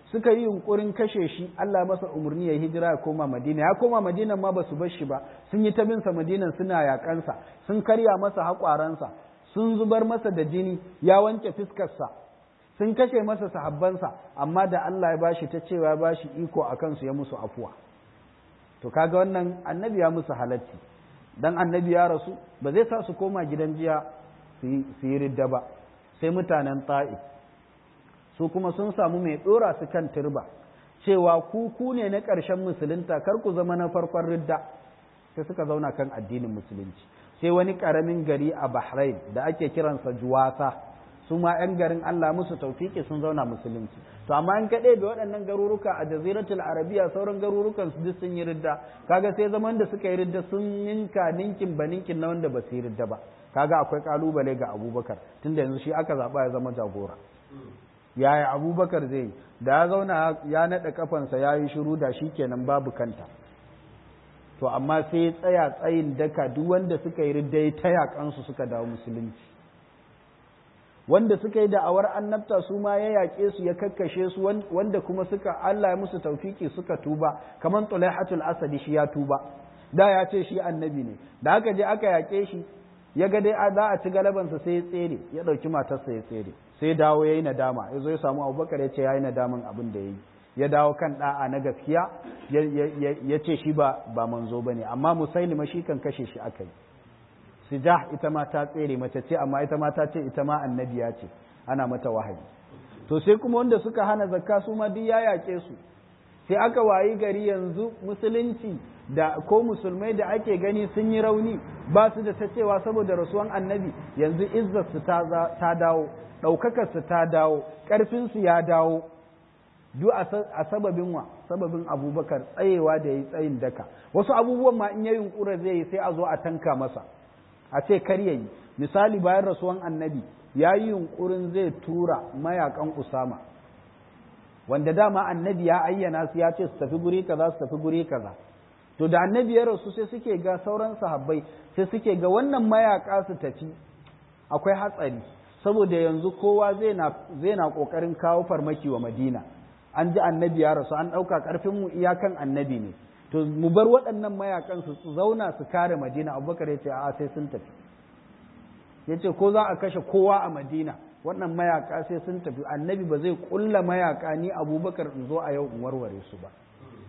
suka yi yunkurin kashe shi Allah masa umarni ya hijira ya koma Madina ya koma Madina ma ba su bar shi ba sun yi ta bin sa Madinan suna yakansa sun karya masa haƙwaransa sun zubar masa da jini ya wanke fiskarsa sun kashe masa sahabbansa amma da Allah ya bashi ta cewa ya bashi iko a kansu ya musu afuwa to kaga wannan annabi ya musu halatti dan annabi ya rasu ba zai sa su koma gidan jiya su yi ridda ba sai mutanen ta'if su kuma sun samu mai dora su kan turba cewa ku ku ne na ƙarshen musulunta kar ku zama na farkon ridda sai suka zauna kan addinin musulunci sai wani ƙaramin gari a bahrain da ake kiransa juwasa su ma 'yan garin Allah musu taufiki sun zauna musulunci to amma in kaɗai da waɗannan garuruka a jaziratul arabiya sauran garurukan su duk sun yi ridda kaga sai zaman da suka yi ridda sun ninka ninkin ba ninkin na wanda ba su yi ridda ba kaga akwai kalubale ga abubakar tunda yanzu shi aka zaɓa ya zama jagora yaya abubakar zai yi da ya zauna ya naɗa kafansa ya yi shiru da shi kenan babu kanta to amma sai ya tsaya tsayin daka duk wanda suka yi ridda ya ta yaƙansu suka dawo musulunci wanda suka yi da'awar annabta su ma ya yaƙe su ya kakkashe su wanda kuma suka Allah ya musu taufiki suka tuba kamar Tulaihatul Asadi shi ya tuba da ya ce shi annabi ne da aka je aka yaƙe shi ya ga dai za a ci galabansa sai ya tsere ya ɗauki matarsa ya tsere sai dawo ya yi nadama ya zo ya samu abubakar ya ce ya yi nadaman abin da ya yi ya dawo kan ɗa'a na gaskiya ya ce shi ba ba manzo ba ne amma musailima shi kan kashe shi aka yi sijah ita ma ta tsere mace ce amma ita ma ta ce ita ma annabiya ce ana mata wahayi to sai kuma wanda suka hana zakka su ma duk ya yaƙe su sai aka wayi gari yanzu musulunci da ko musulmai da ake gani sun yi rauni ba su da ta cewa saboda rasuwan annabi yanzu izzarsu ta dawo ɗaukakarsu ta dawo ƙarfinsu ya dawo duk a sababin wa sababin abubakar tsayewa da ya yi tsayin daka wasu abubuwan ma in ya yunkura zai yi sai a zo a tanka masa a ce kar yayi misali bayan rasuwan annabi ya yi yunkurin zai tura mayakan usama wanda dama annabi ya ayyana su ya ce su tafi guri kaza su tafi guri kaza to da annabi ya rasu sai suke ga sauran sahabbai sai suke ga wannan mayaka su tafi akwai hatsari saboda yanzu kowa zai na zai na kokarin kawo farmaki wa madina an ji annabi ya rasu an ɗauka ƙarfin mu iyakan annabi ne to mu bar waɗannan mayakan su zauna su kare madina abubakar ya ce a sai sun tafi ya ce ko za a kashe kowa a madina wannan mayaka sai sun tafi annabi ba zai kulla mayaka ni abubakar in zo a yau in warware su ba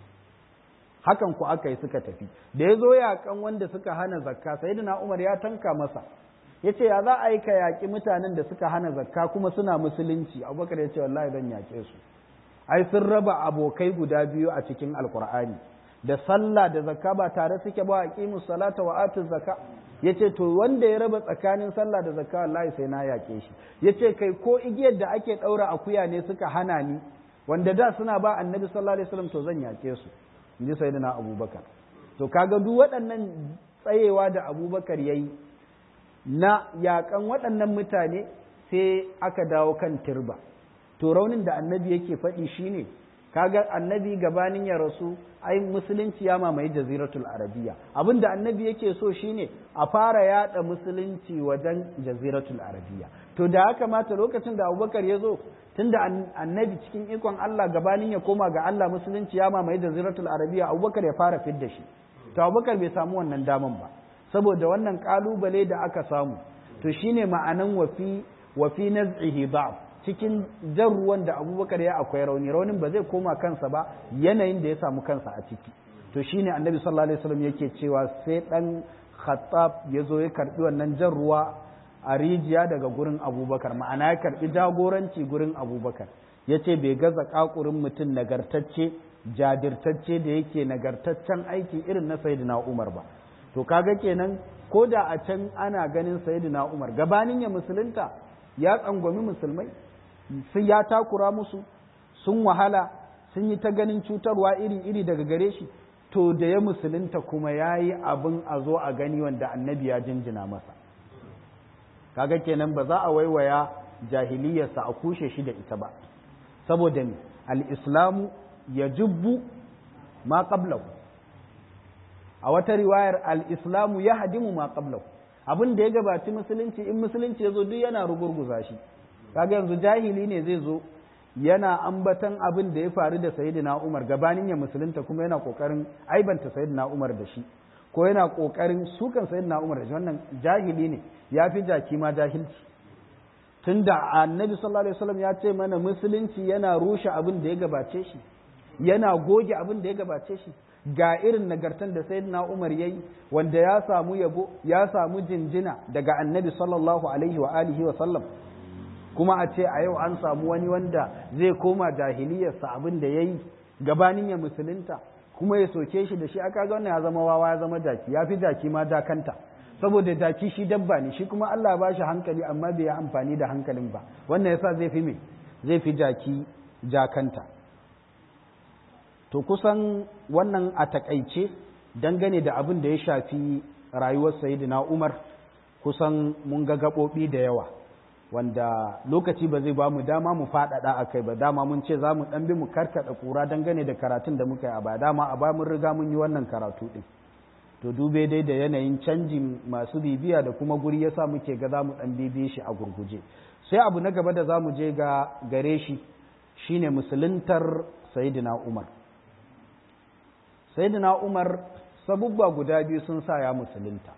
hakan ku aka yi suka tafi da ya zo yakan wanda suka hana zakka sai umar ya tanka masa ya ce ya za a yi ka yaƙi mutanen da suka hana zakka kuma suna musulunci abubakar ya ce wallahi zan yaƙe su ai sun raba abokai guda biyu a cikin alkur'ani da sallah da zakka ba tare suke ba aqimus salata wa atuz zakka yace to wanda ya raba tsakanin sallah da zakka wallahi sai na yake shi yace kai ko igiyar da ake daura akuya ne suka hana ni wanda da suna ba annabi sallallahu alaihi wasallam to zan yake su inji sayyidina abubakar to kaga duk waɗannan tsayewa da abubakar yayi na yakan waɗannan mutane sai aka dawo kan turba to raunin da annabi yake faɗi shine kaga annabi gabanin ya rasu ai musulunci ya mamaye jaziratul arabiya abinda annabi yake so shine a fara yada musulunci wajen jaziratul arabiya to da haka mata lokacin da abubakar ya zo tunda annabi cikin ikon Allah gabanin ya koma ga Allah musulunci ya mamaye jaziratul arabiya abubakar ya fara fidda shi to abubakar bai samu wannan daman ba saboda wannan kalubale da aka samu to shine ma'anan wafi wafi naz'ihi da'f cikin jan ruwan da abubakar ya akwai rauni raunin ba zai koma kansa ba yanayin da ya samu kansa a ciki to shine annabi sallallahu alaihi wasallam yake cewa sai dan khattab ya zo ya karbi wannan jan ruwa a rijiya daga gurin abubakar ma'ana ya karbi jagoranci gurin abubakar ya ce bai gaza kakurin mutum nagartacce jajirtacce da yake nagartaccen aiki irin na sayyidina umar ba to kaga kenan ko da a can ana ganin sayyidina umar gabanin ya musulunta ya tsangwami musulmai sun ya takura musu sun wahala sun yi ta ganin cutarwa iri-iri daga gare shi to da ya musulunta kuma ya yi abin a zo a gani wanda annabi ya jinjina masa kaga kenan ba za a waiwaya jahiliyarsa a kushe shi da ita ba saboda ne al'islamu ya jubbu ma qablahu a wata riwayar al'islamu ya hadimu ma qablahu abin da ya gabaci musulunci in musulunci ya zo duk yana rugurguza shi kaga yanzu jahili ne zai zo yana ambatan abin da ya faru da sayyidina Umar gabanin ya musulunta kuma yana kokarin aibanta sayyidina Umar da shi ko yana kokarin sukan sayyidina Umar da shi wannan jahili ne ya fi jaki ma jahilci tunda annabi sallallahu alaihi wasallam ya ce mana musulunci yana rushe abin da ya gabace shi yana goge abin da ya gabace shi ga irin nagartan da sayyidina Umar yayi wanda ya samu yabo ya samu jinjina daga annabi sallallahu alaihi wa alihi wa sallam kuma a ce a yau an samu wani wanda zai koma jahiliyarsa abin da yayi gabanin ya musulunta kuma ya soke shi da shi aka ga wannan ya zama wawa ya zama jaki ya fi jaki ma jakanta saboda jaki shi dabba ne shi kuma Allah ba shi hankali amma bai yi amfani da hankalin ba wannan yasa zai fi me zai fi jaki jakanta to kusan wannan a takaice dangane da abin da ya shafi rayuwar sayyidina Umar kusan mun ga gaɓoɓi da yawa wanda lokaci ba zai ba mu dama mu faɗaɗa a kai ba dama mun ce za mu ɗan bi mu karkaɗa ƙura dangane da karatun da muka yi a ba dama a ba mun riga mun yi wannan karatu ɗin to dube dai da yanayin canjin masu bibiya da kuma guri yasa muke ga za mu ɗan bibiye shi a gurguje sai abu na gaba da za mu je ga gare shi shine musuluntar sayidina umar sayidina umar sabubba guda biyu sun sa ya musulunta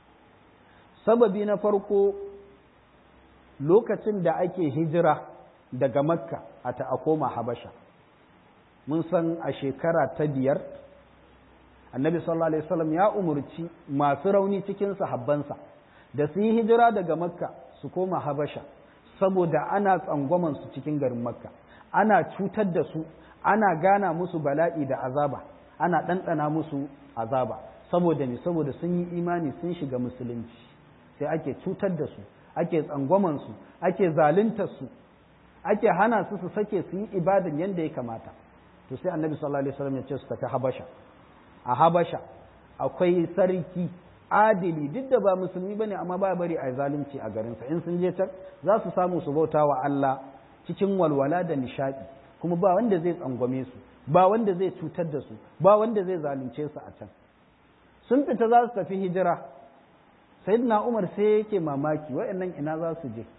sababi na farko lokacin da ake hijira daga makka a ta koma habasha mun san a shekara ta biyar annabi sallallahu alaihi wasallam ya umurci masu rauni cikin sahabbansa da su yi hijira daga makka su koma habasha saboda ana tsangwaman su cikin garin makka ana cutar da su ana gana musu bala'i da azaba ana ɗanɗana musu azaba saboda ne saboda sun yi imani sun shiga musulunci sai ake cutar da su ake tsangwaman su ake zaluntar su ake hana su su sake su yi ibadan yadda ya kamata to sai annabi sallallahu alaihi wasallam ya ce su tafi habasha a habasha akwai sarki adili duk da ba musulmi bane amma ba bari a zalunci a garinsa in sun je can za su samu su bauta wa Allah cikin walwala da nishadi kuma ba wanda zai tsangwame su ba wanda zai cutar da su ba wanda zai zalunce su a can sun fita za su tafi hijira sayyidina Umar sai yake mamaki waɗannan ina za su je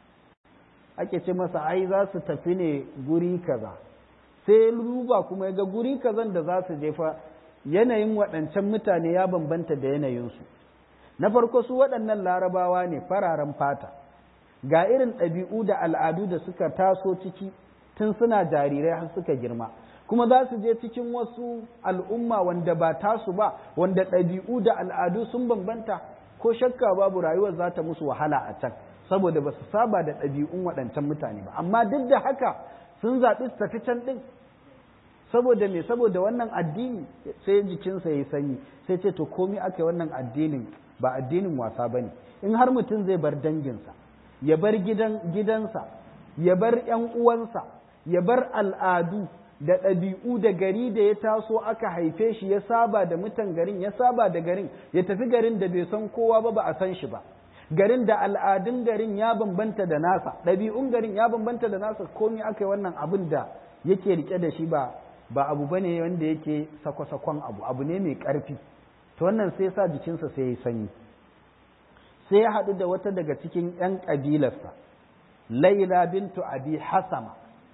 ake ce masa ai za su tafi ne guri kaza sai luba kuma ga guri kazan da za su je fa yanayin waɗancan mutane ya bambanta da yanayinsu na farko su waɗannan larabawa ne fararen fata ga irin ɗabi'u da al'adu da suka taso ciki tun suna jarirai har suka girma kuma za su je cikin wasu al'umma wanda ba tasu ba wanda ɗabi'u da al'adu sun bambanta ko shakka babu rayuwar za ta musu wahala a can saboda ba su saba da ɗabi'un waɗancan mutane ba amma duk da haka sun zaɓi su tafi can ɗin saboda me saboda wannan addini sai jikinsa ya yi sanyi sai ce to komi aka yi wannan addinin ba addinin wasa ba ne in har mutum zai bar danginsa ya bar gidan gidansa ya bar ‘yan uwansa ya bar al'adu da ɗabi'u da gari da ya taso aka haife shi ya saba da mutan garin ya saba da garin ya tafi garin da bai san kowa ba ba a san shi ba garin da al'adun garin ya bambanta da nasa ɗabi'un garin ya bambanta da nasa komi aka yi wannan abin da yake rike da shi ba ba abu bane wanda yake sako-sakon abu abu ne mai ƙarfi to wannan sai sa jikinsa sai ya sanyi sai ya haɗu da wata daga cikin 'yan ƙabilarsa laila bintu abi hasama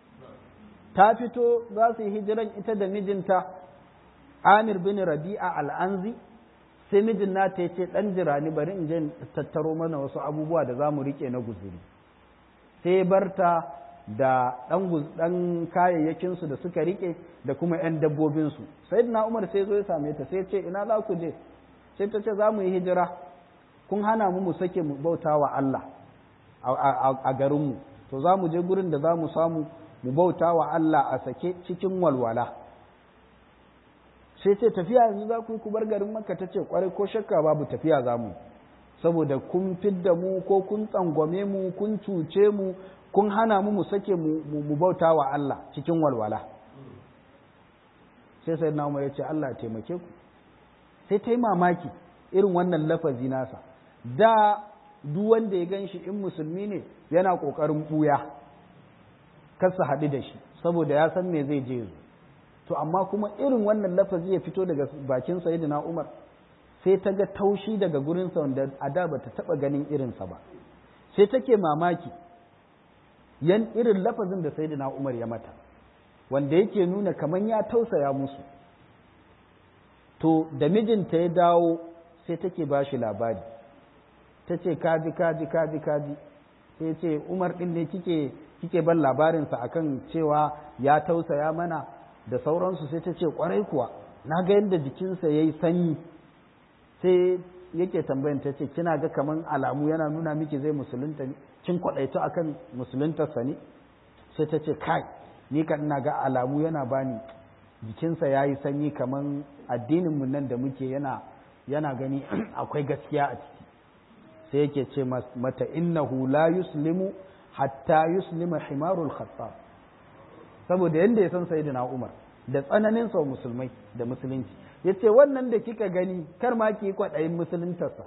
ta fito za su yi hijiran ita da mijinta amir bin rabi'a al'anzi sai mijin nata ya ce ɗan jira ni bari in je tattaro mana wasu abubuwa da za mu riƙe na guzuri sai barta da ɗan kayayyakinsu da suka riƙe da kuma ‘yan dabbobinsu sai na umar sai zo ya same ta sai ce ina za ku je sai ta ce za mu yi hijira kun hana mu mu sake mu bauta wa Allah a garinmu to za mu je gurin da za mu samu mu bauta wa Allah a sake cikin walwala sai ce tafiya yanzu za ku yi ku bar garin maka ta ce kwarai ko shakka babu tafiya za mu saboda kun fidda mu ko kun tsangwame mu kun cuce mu kun hana mu mu sake mu bauta wa Allah cikin walwala sai sai na umar ya ce Allah taimake ku sai ta yi mamaki irin wannan lafazi nasa da duk wanda ya gan shi in musulmi ne yana ƙoƙarin ɓuya kasa haɗu da shi saboda ya san me zai je to amma kuma irin wannan lafazi ya fito daga bakin sayyidina Umar sai ta ga taushi daga gurinsa wanda a da bata taɓa ganin irinsa ba sai take mamaki yan irin lafazin da sayyidina Umar ya mata wanda yake nuna kaman ya tausaya musu to da mijinta ya dawo sai take ba shi labari ta ce kaji kaji kaji kaji sai ce umar ɗin ne kike kike ban labarinsa akan cewa ya tausaya mana da sauransu sai ta ce kwarai kuwa na ga yadda jikinsa ya yi sanyi sai yake tambayin ta ce kina ga kaman alamu yana nuna miki zai musulunta ne kin kwaɗaito akan musuluntarsa ne sai ta ce kai ni kan ina ga alamu yana bani jikinsa ya yi sanyi kaman addininmu nan da muke yana yana gani akwai gaskiya a ciki sai yake ce mata innahu la yuslimu hatta yuslima himarul khattab saboda yanda ya san sayyidina Umar da tsananin sa musulmai da musulunci yace wannan da kika gani kar ma ki kwadayin musuluntarsa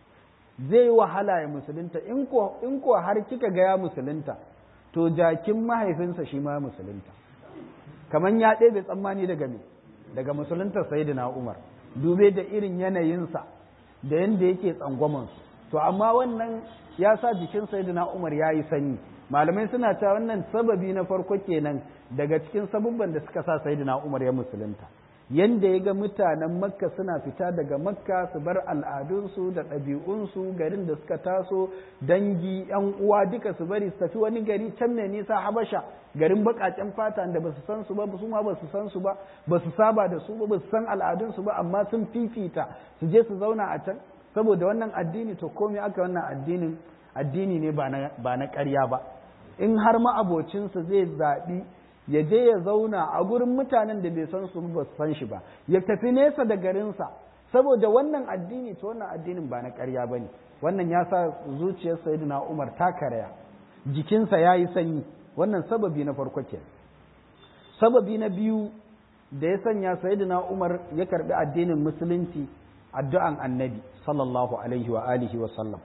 zai wahala ya musulunta in ko in ko har kika ga ya musulunta to jakin mahaifinsa shi ma musulunta kaman ya ɗebe tsammani daga me daga musuluntar sayyidina Umar dube da irin yanayinsa da yanda yake tsangwamansu to amma wannan ya sa jikin sayyidina Umar ya yi sanyi malamai suna cewa wannan sababi na farko kenan daga cikin sabubban da suka sa sayyidina Umar ya musulunta yanda ya ga mutanen makka suna fita daga makka su bar al'adunsu da ɗabi'unsu garin da suka taso dangi yan uwa duka su bari su tafi wani gari can mai nisa habasha garin baƙaƙen fata da ba su san su ba su ma ba su san su ba ba su saba da su ba ba su san al'adunsu ba amma sun fifita su je su zauna a can saboda wannan addini to komai aka wannan addinin addini ne ba na ƙarya ba in har ma abocinsa zai zaɓi ya je ya zauna a gurin mutanen da bai san su ba su san shi ba ya tafi nesa da garinsa saboda wannan addini to wannan addinin ba na ƙarya ba ne wannan ya sa zuciyar sayyidina umar ta karaya jikinsa ya yi sanyi wannan sababi na farko ke sababi na biyu da ya sanya sayyidina umar ya karbi addinin musulunci addu'an annabi sallallahu alaihi wa alihi wa sallam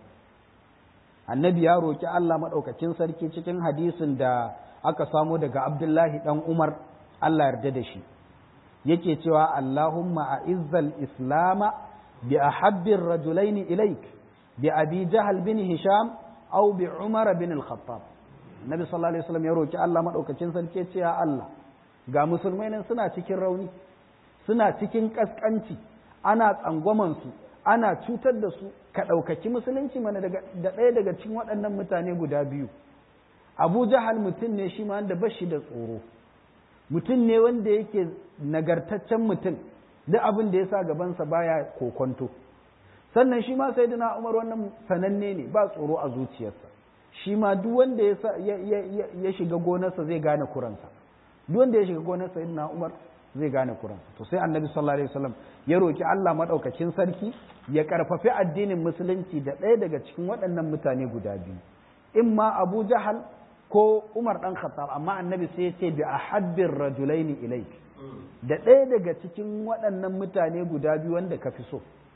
annabi ya roki Allah maɗaukacin sarki cikin hadisin da aka samo daga abdullahi ɗan umar Allah yarda da shi yake cewa Allahumma a izzal islama bi a habbin rajulaini ilaik bi abi jahal bin hisham au bi umar bin al-khattab nabi sallallahu alaihi wasallam ya roki Allah maɗaukacin sarki cewa Allah ga musulmai nan suna cikin rauni suna cikin kaskanci ana tsangwamansu ana cutar da su ka ɗaukaki musulunci mana da ɗaya daga cikin waɗannan mutane guda biyu abu jahal mutum ne shi ma wanda ba shi da tsoro mutum ne wanda yake nagartaccen mutum duk abin da ya sa gabansa baya kokonto sannan shi ma sai dina umar wannan sananne ne ba tsoro a zuciyarsa shi ma duk wanda ya shiga gonarsa zai gane kuransa duk wanda ya shiga gonarsa na umar zai gane kuransa to sai annabi sallallahu alaihi wasallam ya roki Allah madaukakin sarki ya karfafi addinin musulunci da ɗaya daga cikin waɗannan mutane guda biyu imma Abu Jahal ko Umar dan Khattab amma annabi sai ya ce bi ahabbir rajulaini ilaik da ɗaya daga cikin waɗannan mutane guda biyu wanda ka fi so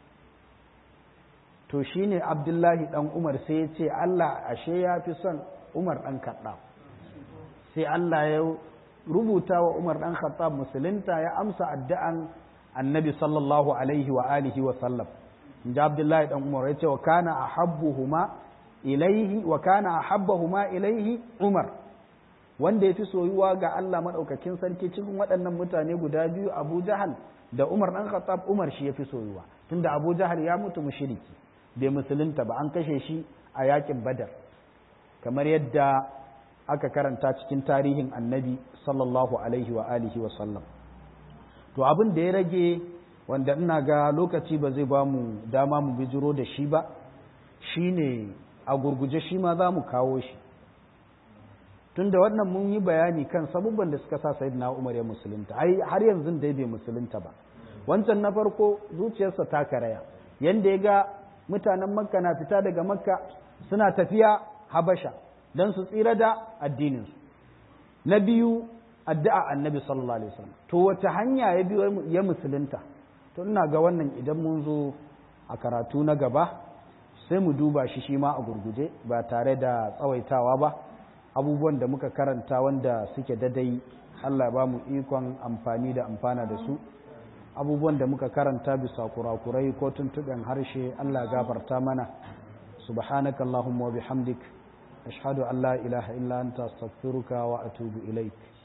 to shine Abdullahi dan Umar sai ya ce Allah ashe ya fi son Umar dan Khattab sai Allah ya rubuta wa Umar ɗan Khattab musulunta ya amsa addu'an annabi sallallahu alaihi wa alihi wa sallam inda Abdullahi ɗan Umar ya ce wa kana ahabbuhuma ilaihi wa kana ahabbahuma ilaihi Umar wanda ya fi soyuwa ga Allah maɗaukakin sarki cikin waɗannan mutane guda biyu Abu Jahal da Umar ɗan Khattab Umar shi ya fi soyuwa tunda Abu Jahal ya mutu mushriki bai musulunta ba an kashe shi a yakin Badar kamar yadda aka karanta cikin tarihin annabi sallallahu alaihi wa alihi wa sallam to abin da ya rage wanda ina ga lokaci ba zai ba mu dama mu bijiro da shi ba shine a gurguje shi ma za mu kawo shi tunda wannan mun yi bayani kan sabubban da suka sa sayyidina Umar ya musulunta ai har yanzu dai bai musulunta ba wancan na farko zuciyarsa ta karaya yanda ya ga mutanen makka na fita daga makka suna tafiya habasha don su tsira da addininsu na biyu addu'a annabi sallallahu alaihi wasallam to wace hanya ya biyo ya musulunta to ina ga wannan idan mun zo a karatu na gaba sai mu duba shi shi ma a gurguje ba tare da tsawaitawa ba abubuwan da muka karanta wanda suke dadai Allah ba mu ikon amfani da amfana da su abubuwan da muka karanta bisa kurakurai ko tuntuɓen harshe Allah gafarta mana subhanakallahumma wa bihamdik ashhadu an la ilaha illa anta astaghfiruka wa atubu ilaik